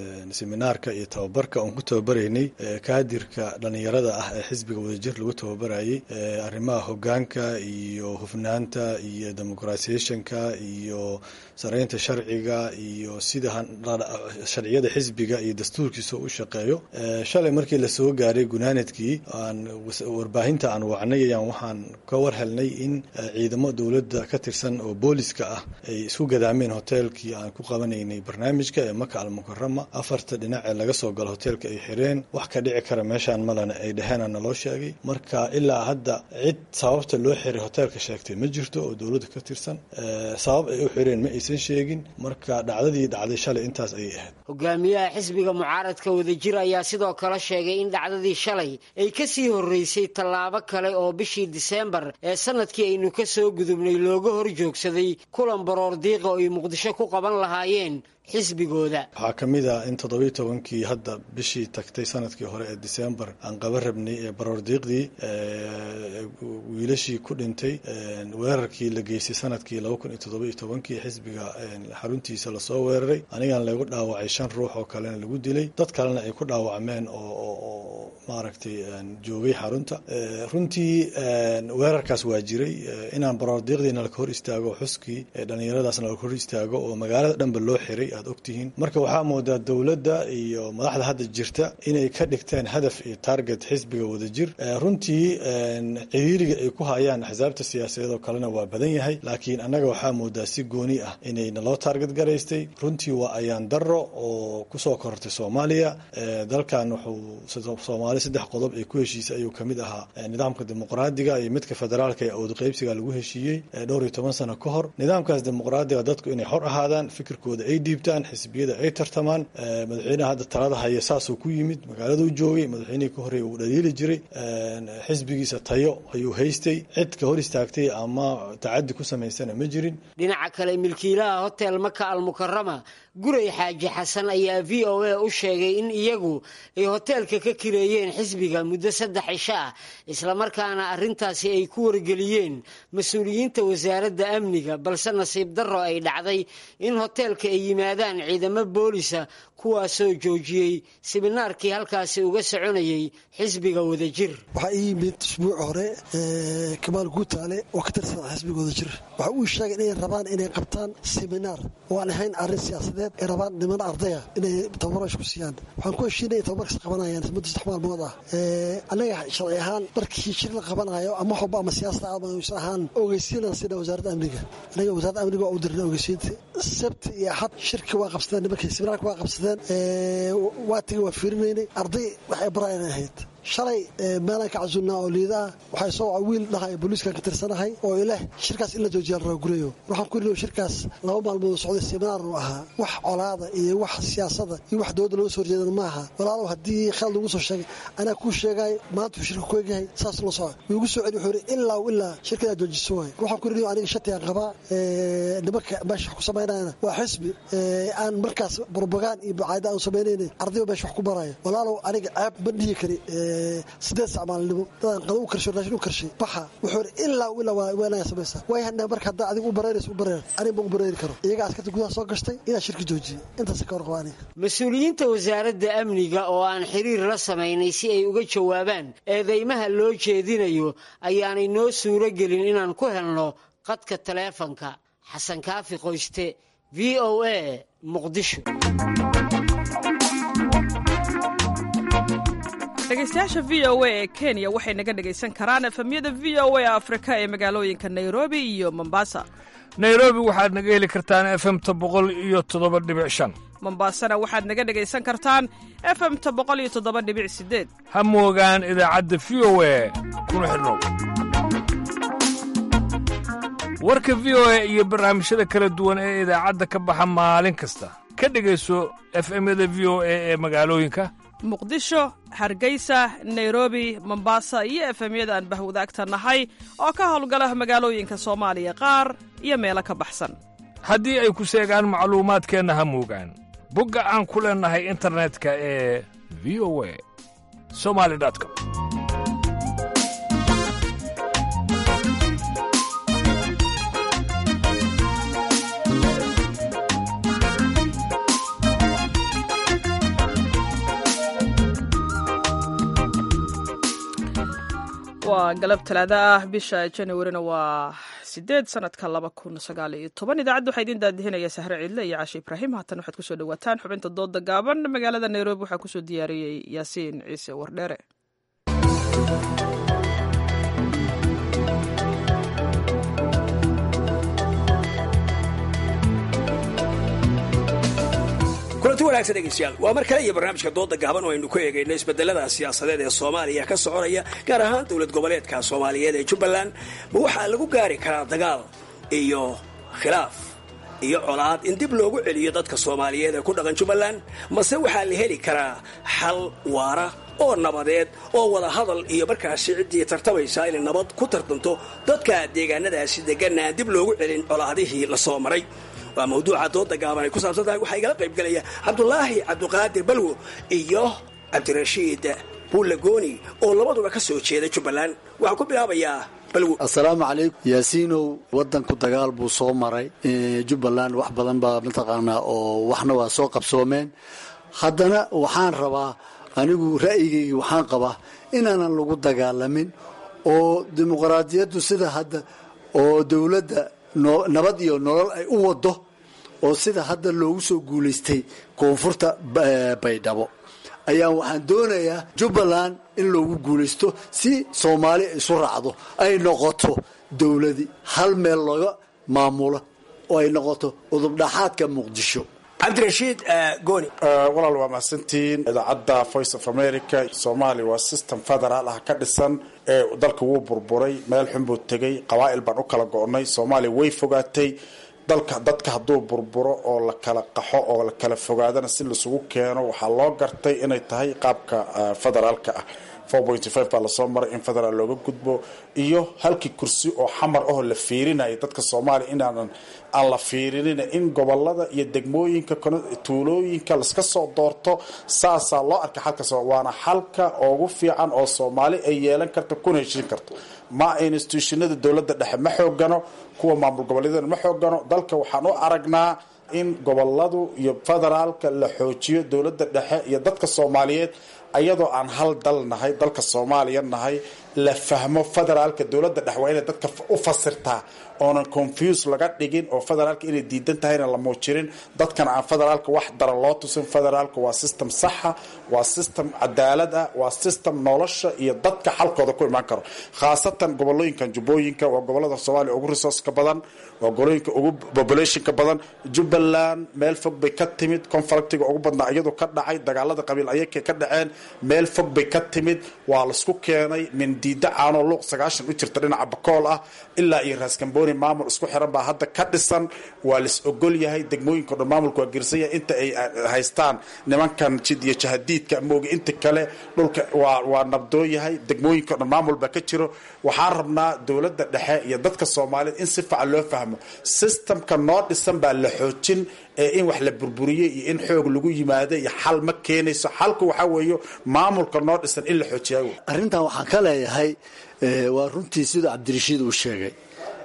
seminaarka iyo tababarka oon ku tababaraynay kaadirka dhallinyarada ah ee xisbiga wadajir lagu tababarayay arrimaha hogaanka iyo hufnaanta iyo demoqratisationka iyo sareynta sharciga iyo sida sharciyada xisbiga iyo dastuurkiisa u shaqeeyo shalay markii lasoo gaaray gunaanadkii aan warbaahinta aan wacnay ayaan waxaan ka war helnay in ciidamo dowladda ka tirsan oo booliska ah ay isku gadaameen hoteelkii aan ku qabanaynay barnaamijka ee maka almukarama afarta dhinac ee laga soo galo hoteelka ay xireen wax ka dhici kara meeshaan malena ay dheheen naloo sheegay marka ilaa hadda cid sababta loo xiray hoteelka sheegtay ma jirto oo dowladda ka tirsan sabab ay u xireen ma aysan sheegin marka dhacdadii dhacday shalay intaas ayay ahayd hogaamiyaha xisbiga mucaaradka wadajir ayaa sidoo kale sheegay in dhacdadii shalay ay ka sii horreysay tallaabo kale oo bishii diseembar ee sanadkii aynu ka soo gudubnay looga hor joogsaday kulan baroor diiqa oo ay muqdisho ku qaban lahaayeen xisbigooda waxaa ka mid ah in toddobiyo tobankii hadda bishii tagtay sanadkii hore ee diseembar aan qaba rabnay ee baroordiiqdii wiilashii ku dhintay weerarkii la geystay sanadkii laba kun iyo toddobiyo tobankii xisbiga xaruntiisa lasoo weeraray anigan lagu dhaawacay shan ruux oo kalena lagu dilay dad kalena ay ku dhaawacmeen oo maaragtay joogay xarunta runtii weerarkaas waa jiray inaan baroordiiqdiina laka hor istaago xuskii dhalinyaradaasna laka hor istaago oo magaalada dhanba loo xiray aad ogtihiin marka waxaa moodaa dowladda iyo madaxda hadda jirta inay ka dhigteen hadaf iyo target xisbiga wadajir runtii ciriiriga ay ku hayaan axsaabta siyaasadeed oo kalena waa badan yahay laakiin annaga waxaa moodaa si gooni ah inay naloo taarget garaystay runtii waa ayaan daro oo kusoo korortay soomaaliya dalkan wuxuu soomaali saddex qodob ay ku heshiisay ayuu kamid ahaa nidaamka dimuqraadiga iyo midka federaalka ee awdaqaybsiga lagu heshiiyey dhowr iyo toban sano ka hor nidaamkaas dimuqraadiga dadku inay xor ahaadaan fikirkooda ay dhiibtaan xisbiyada ay tartamaan madaxweynaha hadda talada haya saasuu ku yimid magaaladuu joogay madaxweynihii ka horreeya uu dhaliili jiray xisbigiisa tayo ayuu haystay cid ka hor istaagtay ama tacadi ku samaysana ma jirin dhinaca kale milkiilaha hotel maka almukarama guray xaaji xasan ayaa v o a u sheegay in iyagu ay hoteelka ka kireeyeen xisbiga muddo saddex cisho ah islamarkaana arrintaasi ay ku wargeliyeen mas-uuliyiinta wasaaradda amniga balse nasiib darro ay dhacday in hoteelka ay yimaadaan ciidamo boolisa kuwaasoo joojiyey siminaarkii halkaasi uga soconayay xisbiga wadajir waxaa ii yimid usbuuc hore kamaal guutaale oo ka tirsan xisbiga wadajir waxa uu sheegay inay rabaan inay qabtaan siminaar oo aan ahayn arrin siyaasadeed ay rabaan niman ardaya inay tababarash ku siiyaan waxaan ku heshiinay in tababarkas qabanayaan muddo saddex maalmood ah annaga sharci ahaan markii shir la qabanayo ama waxwalba ama siyaasada amaysan ahaan ogeysiinaan sina wasaaradda amniga annaga wasaaradda amniga waa u dirnay ogeysiinta sabti iyo axad shirka waa qabsadeen nimankii siminaarka waa qabsadeen waa tigi waa fiirinaynay arday waxay baraayan ahayd shalay meelaan ka casuulnaa oo liidaa waxay soo waca wiil dhahay booliiskan ka tirsanahay oo ileh shirkaas in la joojiya la raagurayo waxaan ku iriyo shirkaas laba maalmood socday seminaar uu ahaa wax colaada iyo wax siyaasada iyo wax dowladda looga soo horjeedan ma aha walaalow haddii khalad lagu soo sheegay anaa kuu sheegay maanta uu shirka ku egyahay saas la soco wuu igu soo celi wuxuu yidhi ilaa ilaa shirka inaad joojiso waay waxaan ku iriyo aniga shatigaan qabaa nimanka meesha wax ku samaynayana waa xisbi aan markaas barbagaan iyo bacaada aan samaynayna ardayba meesha wax ku baraya walaalow aniga ceeb ma dhihi kari sideed sac maalinimo dadaan qado u karsho raashin u karshay baxa wuxuu ilaa ilaa waa weenaya samaysa way hadna marka haddaa adiga u bareeraysa u bareer aniga ma u bareeri karo iyaga askarta gudaha soo gashtay inaa shirka joojiye intaas ka warqaba aniga mas-uuliyiinta wasaaradda amniga oo aan xiriir la samaynay si ay uga jawaabaan eedeymaha loo jeedinayo ayaanay noo suuro gelin inaan ku helno qadka taleefanka xasan kaafi qoyste v o a muqdisho dhegeystayaasha v o a ee kenya waxay naga dhegaysan karaan efemyada v o a afrika ee magaalooyinka nairobi iyo mombasa nairobi waxaad naga heli kartaan efemta boqol iyo toddoba dhibic shan mombasana waxaad naga dhegaysan kartaan efemta boqol iyo toddoba dhibic sideed ha moogaan idaacadda v o a kuna xidhnow warka v o a iyo barnaamijyada kala duwan ee idaacadda ka baxa maalin kasta ka dhegayso efemyada v o a ee magaalooyinka muqdisho hargeysa nairobi mombasa iyo efemyada aan bahwadaagta nahay oo ka howlgala magaalooyinka soomaaliya qaar iyo meelo ka baxsan haddii ay ku seegaan macluumaadkeenna ha moogaan bogga aan ku leennahay internetka ee v o a somali com waa galab talaada ah bisha januarina waa sideed sanadka laba kun sagaal iyo toban idaacadda waxaa idiin daadihinaya sahre ciidle iyo cashe ibraahim haatan waxaad kusoo dhawaataan xubinta dooda gaaban magaalada nairobi waxaa kusoo diyaariyey yaasiin ciise wardheere kulanti wanaagsan dhegeystayaal waa mar kale iyo barnaamijka dooda gaaban oo aynu ku eegayno isbedelada siyaasadeed ee soomaaliya ka soconaya gaar ahaan dowlad goboleedka soomaaliyeed ee jubbaland ma waxaa lagu gaari karaa dagaal iyo khilaaf iyo colaad in dib loogu celiyo dadka soomaaliyeed ee ku dhaqan jubbaland mase waxaa la heli karaa xal waara oo nabadeed oo wada hadal iyo markaasi ciddii tartamaysa inay nabad ku tartanto dadka deegaanadaasi deganna aan dib loogu celin colaadihii la soo maray waa mawduuca dooda gaaban ay ku saabsan tahay waxaa igala qayb gelaya cabdulaahi cabdiqaadir balwo iyo cabdirashiid buulagooni oo labaduba ka soo jeeda jubbaland waxaan ku bilaabayaa balwo assalaamu calaykum yaasiinow waddanku dagaal buu soo maray jubbaland wax badan baa mataqaanaa oo waxna waa soo qabsoomeen haddana waxaan rabaa anigu ra'yigayga waxaan qabaa inaanan lagu dagaalamin oo dimuqraadiyaddu sida hadda oo dowladda nabad iyo nolol ay u wado oo sida hadda loogu soo guulaystay koonfurta baydhabo ayaa waxaan doonayaa jubbaland in loogu guulaysto si soomaali isu raacdo ay noqoto dowladi hal meel looga maamulo oo ay noqoto udubdhaxaadka muqdisho cabdirashiid gooni walaal waa mahadsantihiin idaacadda voice of america soomaaliya waa system federaal ah ka dhisan ee dalka wuu burburay meel xun buu tegay qabaa'il baan u kala go'nay soomaaliya way fogaatay dalka dadka hadduu burburo oo la kala qaxo oo la kala fogaadana si laisugu keeno waxaa loo gartay inay tahay qaabka federaalka ah baa lasoo maray in federaal looga gudbo iyo halkii kursi oo xamar ahoo la fiirinaya dadka soomaaliya inaanan aan la fiirinin in gobolada iyo degmooyinka tuulooyinka laska soo doorto saasaa loo arkay xalka waana xalka ugu fiican oo soomaali ay yeelan karto kuna heshin karto ma institutionada dowladda dhexe ma xoogano kuwa maamul goboleedyada ma xoogano dalka waxaan u aragnaa in goboladu iyo federaalka la xoojiyo dowladda dhexe iyo dadka soomaaliyeed ayadoo aan hal dal nahay dalka soomaaliya nahay la fahmo federaalka dowladda dhex waa inay dadka u fasirtaa oonan confuse laga dhigin oo federaalka inay diidan tahayna la muujirin dadkana aan federaalka wax dara loo tusin federaalka waa system saxa waa system cadaalad ah waa system nolosha iyo dadka xalkooda ku imaan karo khaasatan gobolooyinkan jubbooyinka waa gobolada soomaaliya ugu resourceka badan waa gobolooyinka ugu populationka badan jubbaland meel fog bay ka timid conflictiga ugu badnaa iyadoo ka dhacay dagaalada qabiil ayakay ka dhaceen meel fog bay ka timid waa laisku keenay min diida caanoo luuq sagaashan u jirta dhinaca bakool ah ilaa iyo raaskambooni maamul isku xiran baa hadda ka dhisan waa lais ogol yahay degmooyinka dhan maamulka waa gersan yahay inta ay haystaan nimankan jid iyo jahadiidka mooga inta kale dhulka waa waa nabdoon yahay degmooyinka dhan maamul baa ka jiro waxaan rabnaa dowladda dhexe iyo dadka soomaaliyeed in si fiican loo fahmo systemka noo dhisan baa la xoojin ee in wax la burburiyey iyo in xoog lagu yimaado iyo xal ma keenayso xalku waxaa weeyo maamulka noo dhisan in la xoojiyaa arrintan waxaan ka leeyahay waa runtii sida cabdirashiid uu sheegay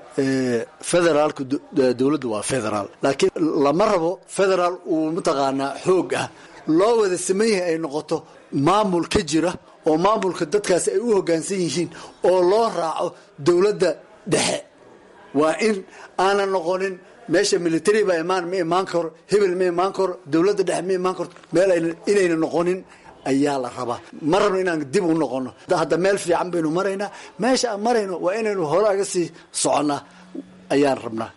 federaalka dowladdu waa federaal laakiin lama rabo federaal uu mataqaanaa xoog ah loo wada saman yahay ay noqoto maamul ka jira oo maamulka dadkaasi ay u hoggaansan yihiin oo loo raaco dowladda dhexe waa in aanan noqonin meesha military baa imaan ma imaan karo hebel ma imaan karo dowladda dhexe ma imaan karto meel inayna noqonin ayaa la rabaa ma rabno inaan dib u noqono hadda meel fiican baynu maraynaa meesha aan marayno waa inaynu hore aga sii soconnaa ayaan rabnaa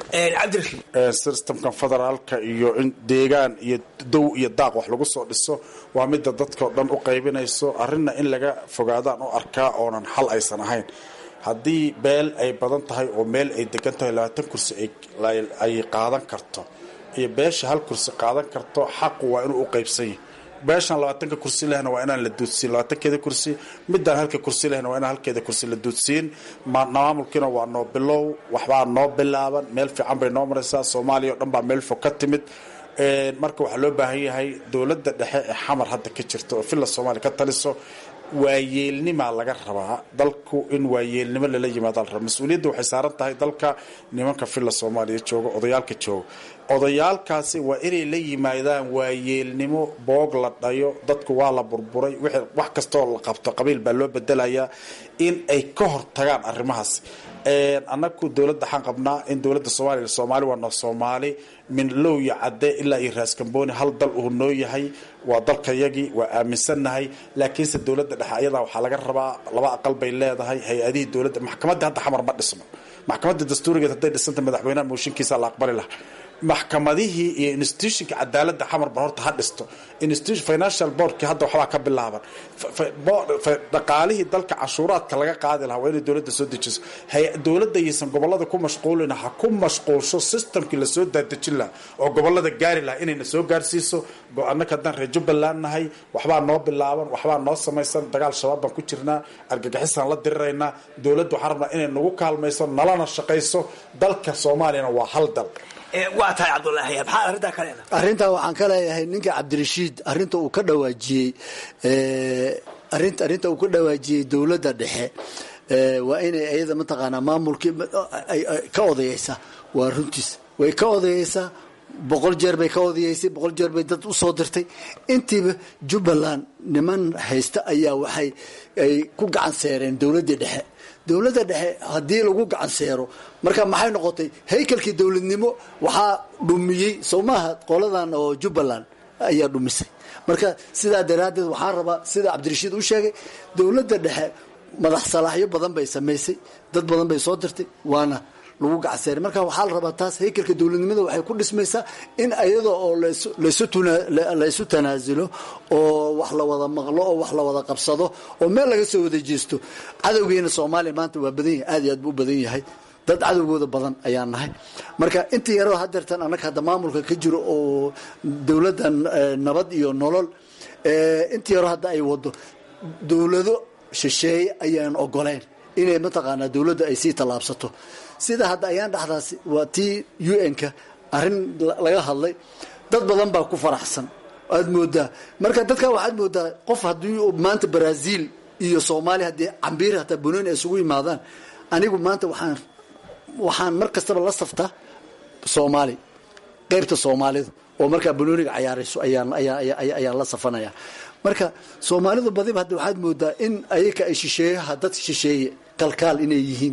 systemkan federaalka iyo in deegaan iyo dow iyo daaq wax lagu soo dhiso waa midda dadkao dhan u qaybinayso arrinna in laga fogaadaan u arkaa oonan xal aysan ahayn haddii beel ay badan tahay oo meel ay degan tahay labaatan kursi ay qaadan karto iyo beesha hal kursi qaadan karto xaqu waa inuu u qaybsan yahay beeshan labaatanka kursi lehna waa inaan la duudsiin labaatankeeda kursi midaan halka kursi lehna waa inaan halkeeda kursi la duudsiin maamulkiina waa noo bilow waxbaa noo bilaaban meel fiican bay noo maraysaa soomaaliya o dhan baa meel fog ka timid marka waxaa loo baahan yahay dowladda dhexe ee xamar hadda ka jirta oo villa soomaaliya ka taliso waayeelnimaa laga rabaa dalku in waayeelnimo lala yimaada la rabaa mas-uuliyadda waxay saaran tahay dalka nimanka villa soomaaliya jooga odayaalka jooga odayaalkaasi waa inay la yimaadaan waayeelnimo boog la dhayo dadku waa la burburay wax kastoo la qabto qabiil baa loo bedelayaa in ay ka hortagaan arrimahaas annagu dowladda waxaan qabnaa in dowladda soomaaliya soomaali waa noo soomaali min low iyo cadde ilaa iyo raaskambooni hal dal uu noo yahay waa dalkayagii waa aaminsannahay laakiinse dowladda dhexe ayadaa waxaa laga rabaa laba aqal bay leedahay hay-adihii dowladda maxkamaddii hadda xamar ma dhisno maxkamadda dastuurigeed hadday dhisanta madaxweynaha mooshinkiisa la aqbali laha maxkamadihii iyo institutionka cadaaladda xamarba horta ha dhisto financial boardki hadda waxbaa ka bilaaban dhaqaalihii dalka cashuuraadka laga qaadi lahaa waa inay dowladda soo dejiso dowladda yaysan gobolada ku mashquulin ha ku mashquulsho systemkii lasoo daadejin lahaa oo gobolada gaari lahaa inayna soo gaarsiiso annaka haddaan reer jubbaland nahay waxbaa noo bilaaban waxbaa noo samaysan dagaal shabaab baan ku jirnaa argagixisaan la diriraynaa dowladda waxaan rabnaa inay nagu kaalmayso nalana shaqayso dalka soomaaliyana waa hal dal waa tahay cabdulaahi maxaa arrintaa ka leedahay arrintaa waxaan ka leeyahay ninka cabdirashiid arrinta uu ka dhawaajiyey arinta arrinta uu ka dhawaajiyey dowladda dhexe waa inay iyada mataqaanaa maamulkii ka odayeysa waa runtiis way ka odayeysaa boqol jeer bay ka odayeysay boqol jeer bay dad usoo dirtay intiiba jubbaland niman haysta ayaa waxay ay ku gacan seereen dowladdii dhexe dowladda dhexe haddii lagu gacan seero marka maxay noqotay haykalkii dowladnimo waxaa dhumiyey soo maaha qoladan oo jubbaland ayaa dhumisay marka sidaa daraaddeed waxaan rabaa sida cabdirashiid u sheegay dowladda dhexe madax salaaxyo badan bay samaysay dad badan bay soo dirtay waana lagu gacseeray marka waxaa la rabaa taas haykalka dowladnimada waxay ku dhismaysaa in iyada oo laysu tanaasulo oo wax la wada maqlo oo wax la wada qabsado oo meel laga soo wada jeesto cadowgeena soomaaliya maanta waa badan yahay aad iyo aad buu u badan yahay dad cadowgooda badan ayaan nahay marka intii yaroo hadeertan annaga hadda maamulka ka jiro oo dowladda nabad iyo nolol intii yaroo hadda ay wado dowlado shisheeye ayaan ogoleyn inay mataqaanaa dowladda ay sii tallaabsato sida hadda ayaan dhexdaasi waa tii u n-ka arrin laga hadlay dad badan baa ku faraxsan aad moodaa marka dadka waxaad moodaa qof haddii maanta brazil iyo soomaaliya haddii cambiir hataa bunoni ay isugu yimaadaan anigu maanta waxaan waxaan mar kastaba la saftaa soomaali qeybta soomaalida oo markaa banooniga cayaarayso ayaan la safanaya marka soomaalidu badiba hadda waxaad moodaa in ayaka ay shisheeyaha dad shisheeye kalkaal inay yihiin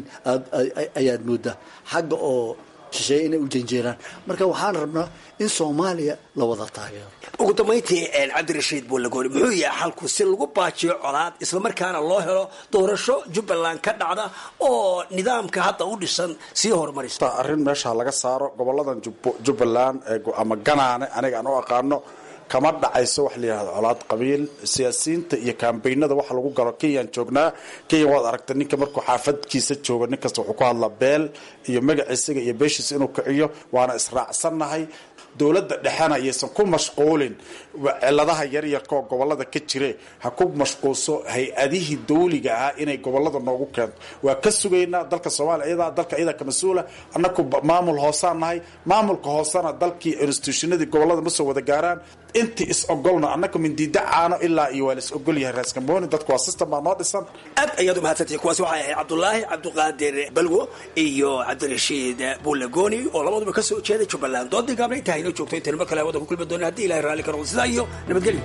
ayaad moodaa xagga oo shisheeye inay u janjeeraan marka waxaan rabnaa in soomaaliya la wada taageero ugu dambayntii cabdirashiid buulagooni muxuu yahay xalku si lagu baajiyo colaad islamarkaana loo helo doorasho jubbaland ka dhacda oo nidaamka hadda u dhisan sii horumarisa arrin meesha laga saaro goboladan jubbaland ama ganaane aniga aan u aqaano kama dhacayso wax layihahdo colaad qabiil siyaasiyiinta iyo kambaynada waxa lagu galo kenyaan joognaa kenya waad aragtay ninka markuu xaafadkiisa jooga nin kasta wuxuu ku hadlaa beel iyo magaciisaga iyo beeshiisa inuu kiciyo waana israacsannahay dowladda dhexena ayaysan ku mashquulin ciladaha yaryarka oo gobolada ka jire ha ku mashquulso hay-adihii dawliga ahaa inay gobolada noogu keento waa ka sugaynaa dalka soomaaliya iyadaa dalka iyadaa ka mas-uula annaku maamul hoosaan nahay maamulka hoosena dalkii institutionadii gobolada ma soo wada gaaraan intii is ogolna annaka mindiida caano ilaa iyo waa la is ogol yahay raaskambooni dadku waa system baa noo dhisan aad ayaad umahadsantihi kuwaasi waxay ahayd cabdulaahi cabdiqaadir balwo iyo cabdirashiid buulagooni oo labaduba ka soo jeeday jubbaland doodii gaabna intaa inoo joogto intaynu mar kale hawada ku kulmi doona haddii ilahay raalli ka noqdo sidaa iyo nabadgelyo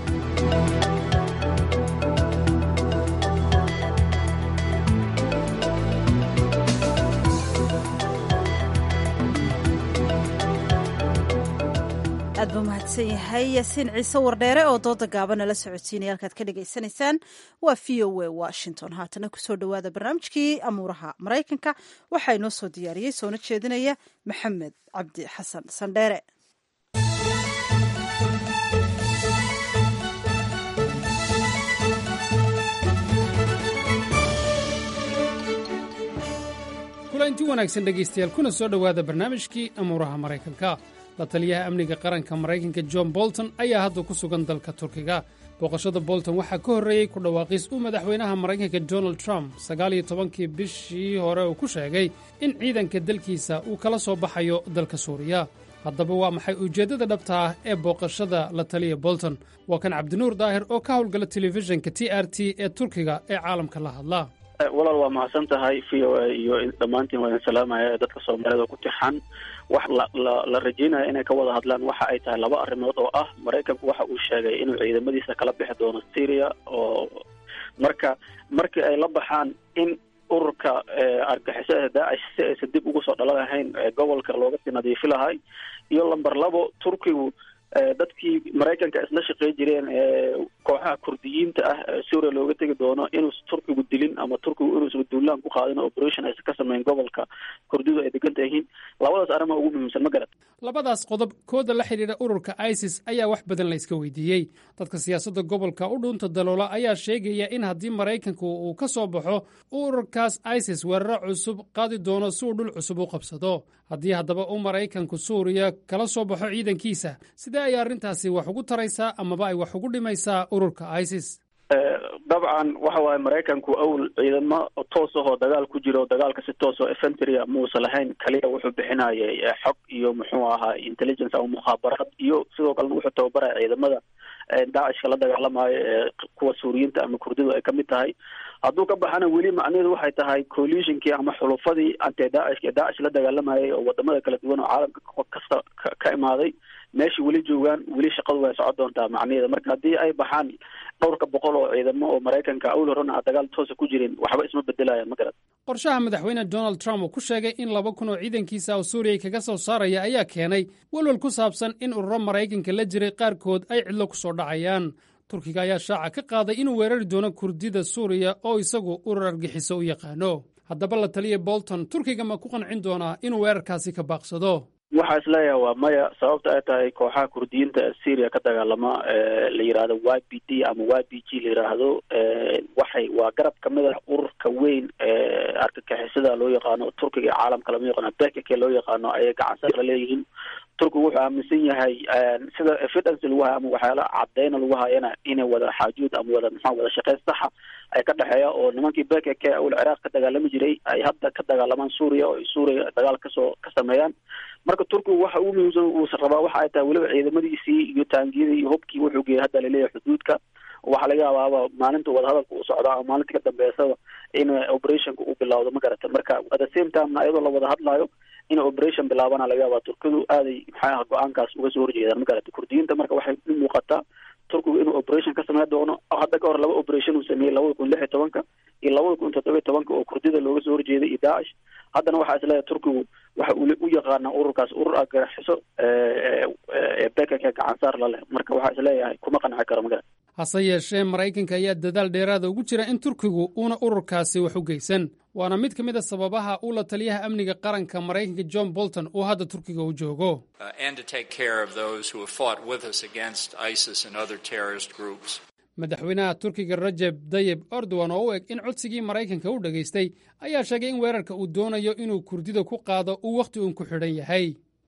aad buu mahadsan yahay yaasiin ciise wardheere oo dooda gaabana la socodsiinaya halkaad ka dhagaysanaysaan waa v o a washington haatana kusoo dhowaada barnaamijkii amuuraha maraykanka waxaa inoo soo diyaariyey soona jeedinaya maxamed cabdi xasan sandheere kulanti wanaagsan dhegaystayaal kuna soo dhowaada barnaamijkii amuuraha maraykanka la taliyaha amniga qaranka maraykanka john bolton ayaa hadda ku sugan dalka turkiga booqashada bolton waxaa ka horreeyey ku dhawaaqis uu madaxweynaha maraykanka donald trump sagaaliyo tobankii bishii hore uu ku sheegay in ciidanka dalkiisa uu kala soo baxayo dalka suuriya haddaba waa maxay ujeeddada dhabta ah ee booqashada la taliya bolton waa kan cabdinuur daahir oo ka howlgala telefishinka t r t ee turkiga ee caalamka la hadla walaal waa mahadsan tahay v o a iyo dhammaantiin waa idin salaamaya dadka soomaalida ku tixan wax la la la rajeynaya inay ka wada hadlaan waxa ay tahay laba arrimood oo ah maraykanku waxa uu sheegay inuu ciidamadiisa kala bixi doono syria oo marka markii ay la baxaan in ururka argixisada daacish si aysan dib ugu soo dhalan lahayn gobolka looga sii nadiifi lahay iyo lamber labo turkigu dadkii maraykanka isla shaqey jireen kooxaha kurdiyiinta ah suuriya looga tegi doono inuusan turkigu dilin ama turkigu inuusan duulaan ku qaadin operation aysan ka sameyn gobolka kurdidu ay degan tahiin labadaas arrimaa ugu muhiimsan ma garat labadaas qodob kooda la xidhiidha ururka isis ayaa wax badan la iska weydiiyey dadka siyaasadda gobolka u dhuunta daloola ayaa sheegaya in haddii maraykanku uu ka soo baxo ururkaas isis weeraro cusub qaadi doono si uu dhul cusub u qabsado haddii haddaba uu maraykanku suuriya kala soo baxo ciidankiisa sidee ayay arrintaasi wax ugu taraysaa amaba ay wax ugu dhimaysaa ururka isis dabcan waxa waaye maraykanku awl ciidamo toos ahoo dagaal ku jiro dagaalka si toos oo efentrya muusan lahayn kaliya wuxuu bixinayay xog iyo muxuu ahaa intelligence ama mukhaabaraad iyo sidoo kalena wuxuu tababaraya ciidamada daacishka la dagaalamayo ee kuwa suuriyiinta ama kurdidu ay kamid tahay hadduu ka baxana weli macnaheedu waxay tahay coalitionkii ama xulufadii anti daacishka ee daacish la dagaalamayay oo wadamada kala duwan oo caalamka kasta ka imaaday meesha weli joogaan weli shaqadu way socon doontaa macnaheeda marka haddii ay baxaan dhowrka boqol oo ciidamo oo maraykanka awl horena a dagaal toosa ku jirin waxba isma bedelaya ma garat qorshaha madaxweyne donald trump uu ku sheegay in laba kun oo ciidankiisa oo suuriya kaga soo saaraya ayaa keenay welwel ku saabsan in ururo maraykanka la jiray qaarkood ay cidlo ku soo dhacayaan turkiga ayaa shaaca ka qaaday inuu weerari doono kurdida suuriya oo isagu urur argixiso u yaqaano haddaba la taliya bolton turkiga ma ku qancin doonaa inuu weerarkaasi ka baaqsado waxaa isleeyahay waa maya sababta ay tahay kooxaha kurdiyiinta ee syria ka dagaalama la yidhaahdo y b d ama y b g la yidhaahdo waxay waa garab kamid ah ururka weyn ee argagixisada loo yaqaano turkiga iyo caalamka lama yaqaano bekake loo yaqaano ayay gacansa la leeyihiin turkigu wuxuu aaminsan yahay sida evidence lagu hayo ama waxyaala cadeyna lagu hayana inay wada xaajuud ama wada maxaa wada shaqeyn saxa ay ka dhexeeya oo nimankii bekake awal ciraaq ka dagaalami jiray ay hadda ka dagaalamaan suuriya oo ay suuriya dagaal kasoo ka sameeyaan marka turkigu waxa ugu muhiimsan uusan rabaa waxa ay tahay weliba ciidamadiisii iyo taangiyadii iyo hubkii wuxuu geeyay hadda laleeyahay xuduudka waxaa laga yaabaaba maalinta wadahadalka uu socdaa ama maalinta ka dambeysada in operationka uu bilawdo ma garata marka at the same time ayadoo la wada hadlayo in operation bilaabana laga yaabaa turkidu aaday maxay ah go-aankaas uga soo horjeedaan ma garata kurdiyiinta marka waxay u muuqataa turkigu inuu operation ka sameyn doono hadda ka hor laba operation uu sameeyey labada kun lix iyo tobanka iyo labada kun toddoba iyo tobanka oo kurdida looga soo horjeeday iyo daacish haddana waxaa isleeyahay turkigu waxa uu u yaqaanaa ururkaas urur argaxiso ee bekaka gacansaar la leh marka waxaa isleeyahay kuma qanci karo magara hase yeeshee maraykanka ayaa dadaal dheeraada ugu jira in turkigu uuna ururkaasi wax u geysan waana mid ka mid a sababaha uu la taliyaha amniga qaranka maraykanka john bolton uu hadda turkiga u joogo madaxweynaha turkiga rajeb dayib erdogan oo u eg in codsigii maraykanka u dhegaystay ayaa sheegay in weerarka uu doonayo inuu kurdida ku qaado uu wakhti uun ku xidhan yahay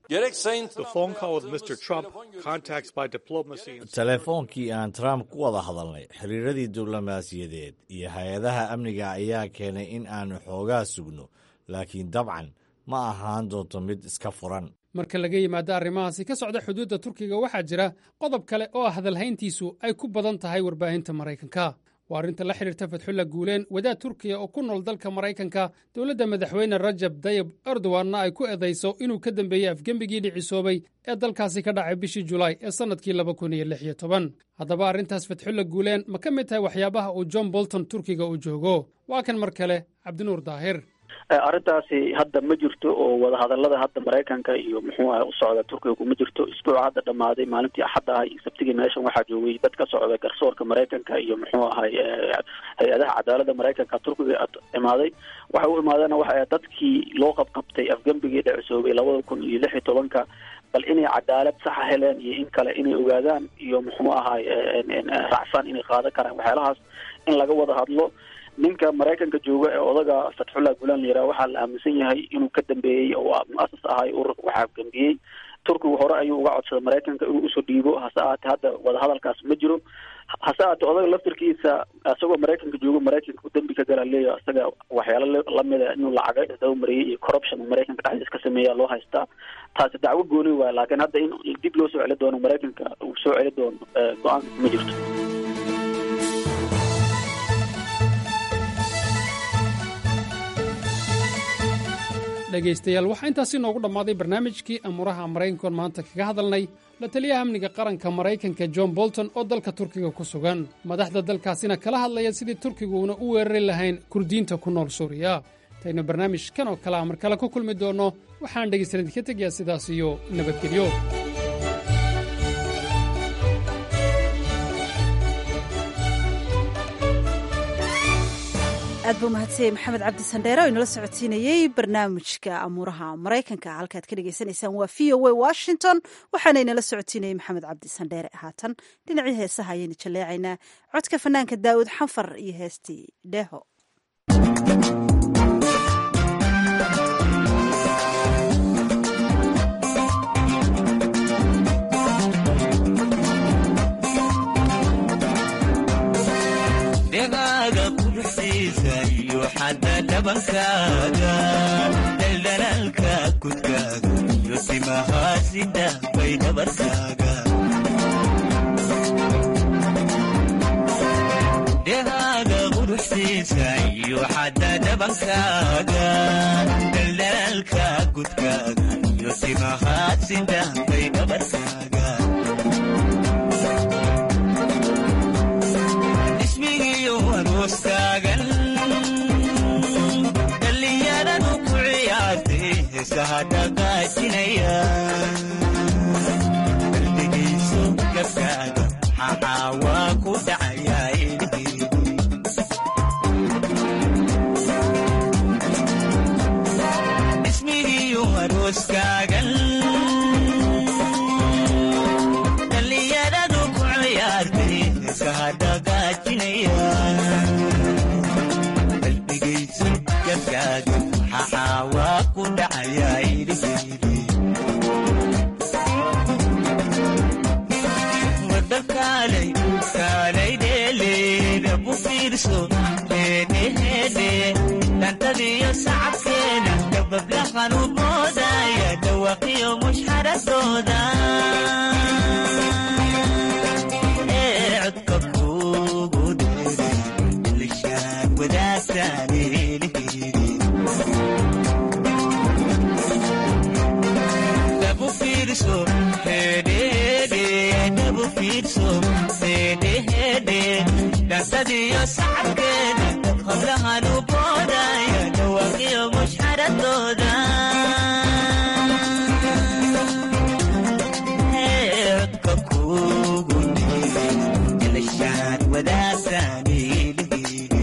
telefoonkii aan trump ku wada hadalnay xiriiradii diblomaasiyadeed iyo hay-adaha amniga ayaa keenay in aanu xoogaa sugno laakiin dabcan ma ahaan doonto mid iska furan marka laga yimaado arrimahaasi ka socda xuduudda turkiga waxaa jira qodob kale oo hadalhayntiisu ay ku badan tahay warbaahinta maraykanka waa arrinta la xidhiirta fatxulla guuleen wadaad turkiya oo ku nool dalka maraykanka dowladda madaxweyne rajab dayib erdoganna ay ku edayso inuu ka dambeeyey afgembigii dhicisoobay ee dalkaasi ka dhacay bishii julaay ee sannadkii laba kun iyo lix iyo toban haddaba arrintaas fatxulla guuleen ma ka mid tahay waxyaabaha uu john bolton turkiga u joogo waa kan mar kale cabdinuur daahir arrintaasi hadda ma jirto oo wadahadalada hadda maraykanka iyo muxuu aha u socda turkiga kuma jirto isbuuca hadda dhamaaday maalintii axadda ahay iyo sabtigii meeshan waxaa joogay dad ka socda garsoorka maraykanka iyo muxuu ahay hay-adaha cadaalada maraykanka turkiga imaaday waxa u imaadeen waxa dadkii loo qabqabtay afgembigii dhecisoobay labada kun iyo lix iyo tobanka bal inay cadaalad saxa heleen iyo in kale inay ogaadaan iyo muxuu ahay racfaan inay qaadan karaan waxyaalahaas in laga wada hadlo ninka maraykanka jooga ee odaga fatxullah gulaan la yiraha waxaa la aaminsan yahay inuu ka dambeeyey oo mu-asas ahay ururka waxaa gambiyey turkigu hore ayuu uga codsaday maraykanka inuu usoo dhiibo hase ahaatee hadda wadahadalkaas ma jiro hase ahaatee odaga laftirkiisa isagoo maraykanka joogo maraykanka u dembi ka gala leeya isaga waxyaalo lamida inuu lacaga isdaba mariyey iyo corruption maraykanka dhexdiis ka sameeya loo haystaa taasi dacwo gooni waayo laakiin hadda in dib loo soo celi doono maraykanka uu soo celi doono go-aanka ma jirto dhegaystayaal waxaa intaasi noogu dhammaaday barnaamijkii amuuraha maraykankoon maanta kaga hadalnay la taliyaha amniga qaranka maraykanka john bolton oo dalka turkiga ku sugan madaxda dalkaasina kala hadlaya sidii turkiguuna u weerari lahayn kurdiyiinta ku nool suuriya intaynu barnaamijkan oo kalea mar kale ku kulmi doonno waxaan dhegaystalan idinka tegayaa sidaas iyo nabadgelyo aad buu mahadsanyey maxamed cabdi sandheere oo inala socodsiinayey barnaamijka amuuraha maraykanka halkaad ka dhagaysanaysaan waa v o a washington waxaana inala socodsiinayey maxamed cabdi sandheere haatan dhinacii heesaha ayaynu jaleecaynaa codka fanaanka daa'uud xanfar iyo heestii dheeho dhegaaga quruxsiisa iyo xadda dhabankaaga dhaldhalaalka kudkaaga iyo timahaasida bay dhabarkaaga dhegaaga quruxsiisa iyo xadda dhabankaaga dhaldhalaalka kudkaaga iyo timahaasida bay dhabarkaaga ismigiyo aroostaagan dhallinyaradu ku ciyaartay heesaha dhaqaajinaya qalbigiisu gabkaaga maxaa waa ku dhacayaa ismigiyo arooskaagan dhallinyaradu ku ciyaartay heesaha dhaqaajinaya qalbigaysu gabkaaga maxaa waa ku dhacayaa idhigeedi wada kaalay kaalay dheeleeda bu fiirso heedheheedhe dhantadiyo sacabkeena dabablahan u moodaya dhawaqiyo mushxaradooda ee codka kuugu dheere ilishaan wadaagtaan eliheedi dhabu fiirso hedhehedhe dhabu fiirso hedhehedhe dhantadiyo sacabkeeda hablahan u boodaya dhawaqiyo mushxaradooda Ee, codka kuugu dheere ilishaan wadaagtaan eliheedi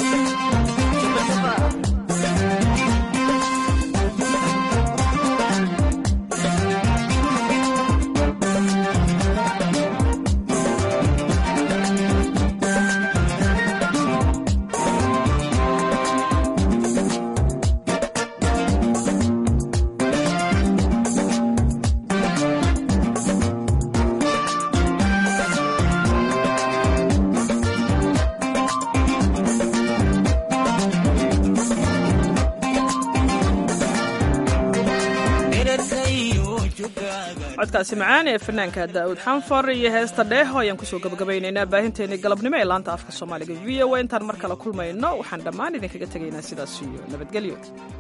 codkaasi macaan ee fanaanka daa'uud xanfar iyo heesta dheeho ayaan kusoo gabagabaynaynaa baahinteennii galabnimo ee laanta afka soomaaliga v o a intaan mar kale kulmayno waxaan dhammaan idinkaga tegaynaa sidaas iyo nabadgelyo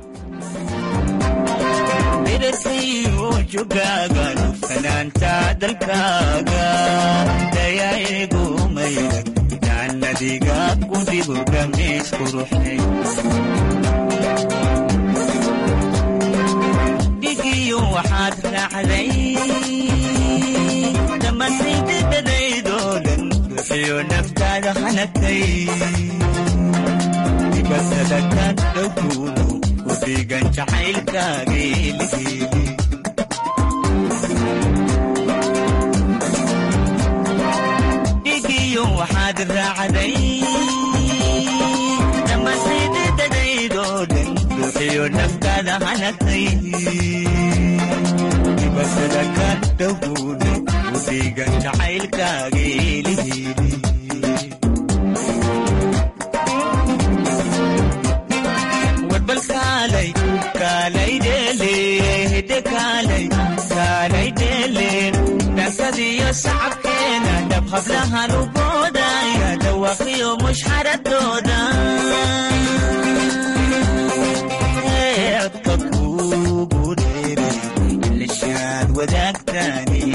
midabkaygu jogaaga fanaanta dalkaaga dayaa'igu mayrag jaannadiga ku dhigo dhamiis quruxnay dhigiyo waxaad raacday dhammaantaydadadaydoo dhan ruuxiyo naftaada hanagtay dibatada ka dhowguuno ku dhigan jacaylkaageeligeeli dhigiyo waxaad raacday dhammaantaydadadaydoo dhan ruuxiyo naftaada hanagtay dibatada ka dhowguuno ku dhigan jacaylkaageeligeeli warbal kaalay kaalay dheele hidde kaalay kaalay dheele dhankadiyo sacabkeena dhab hablahan u boodaya dhawaqiyo mushxaradooda Ee, codka kuu wadaagtaani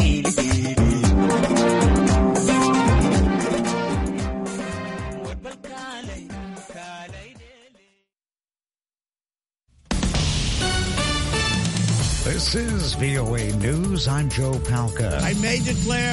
This is VOA News. I'm Joe Palca. I may declare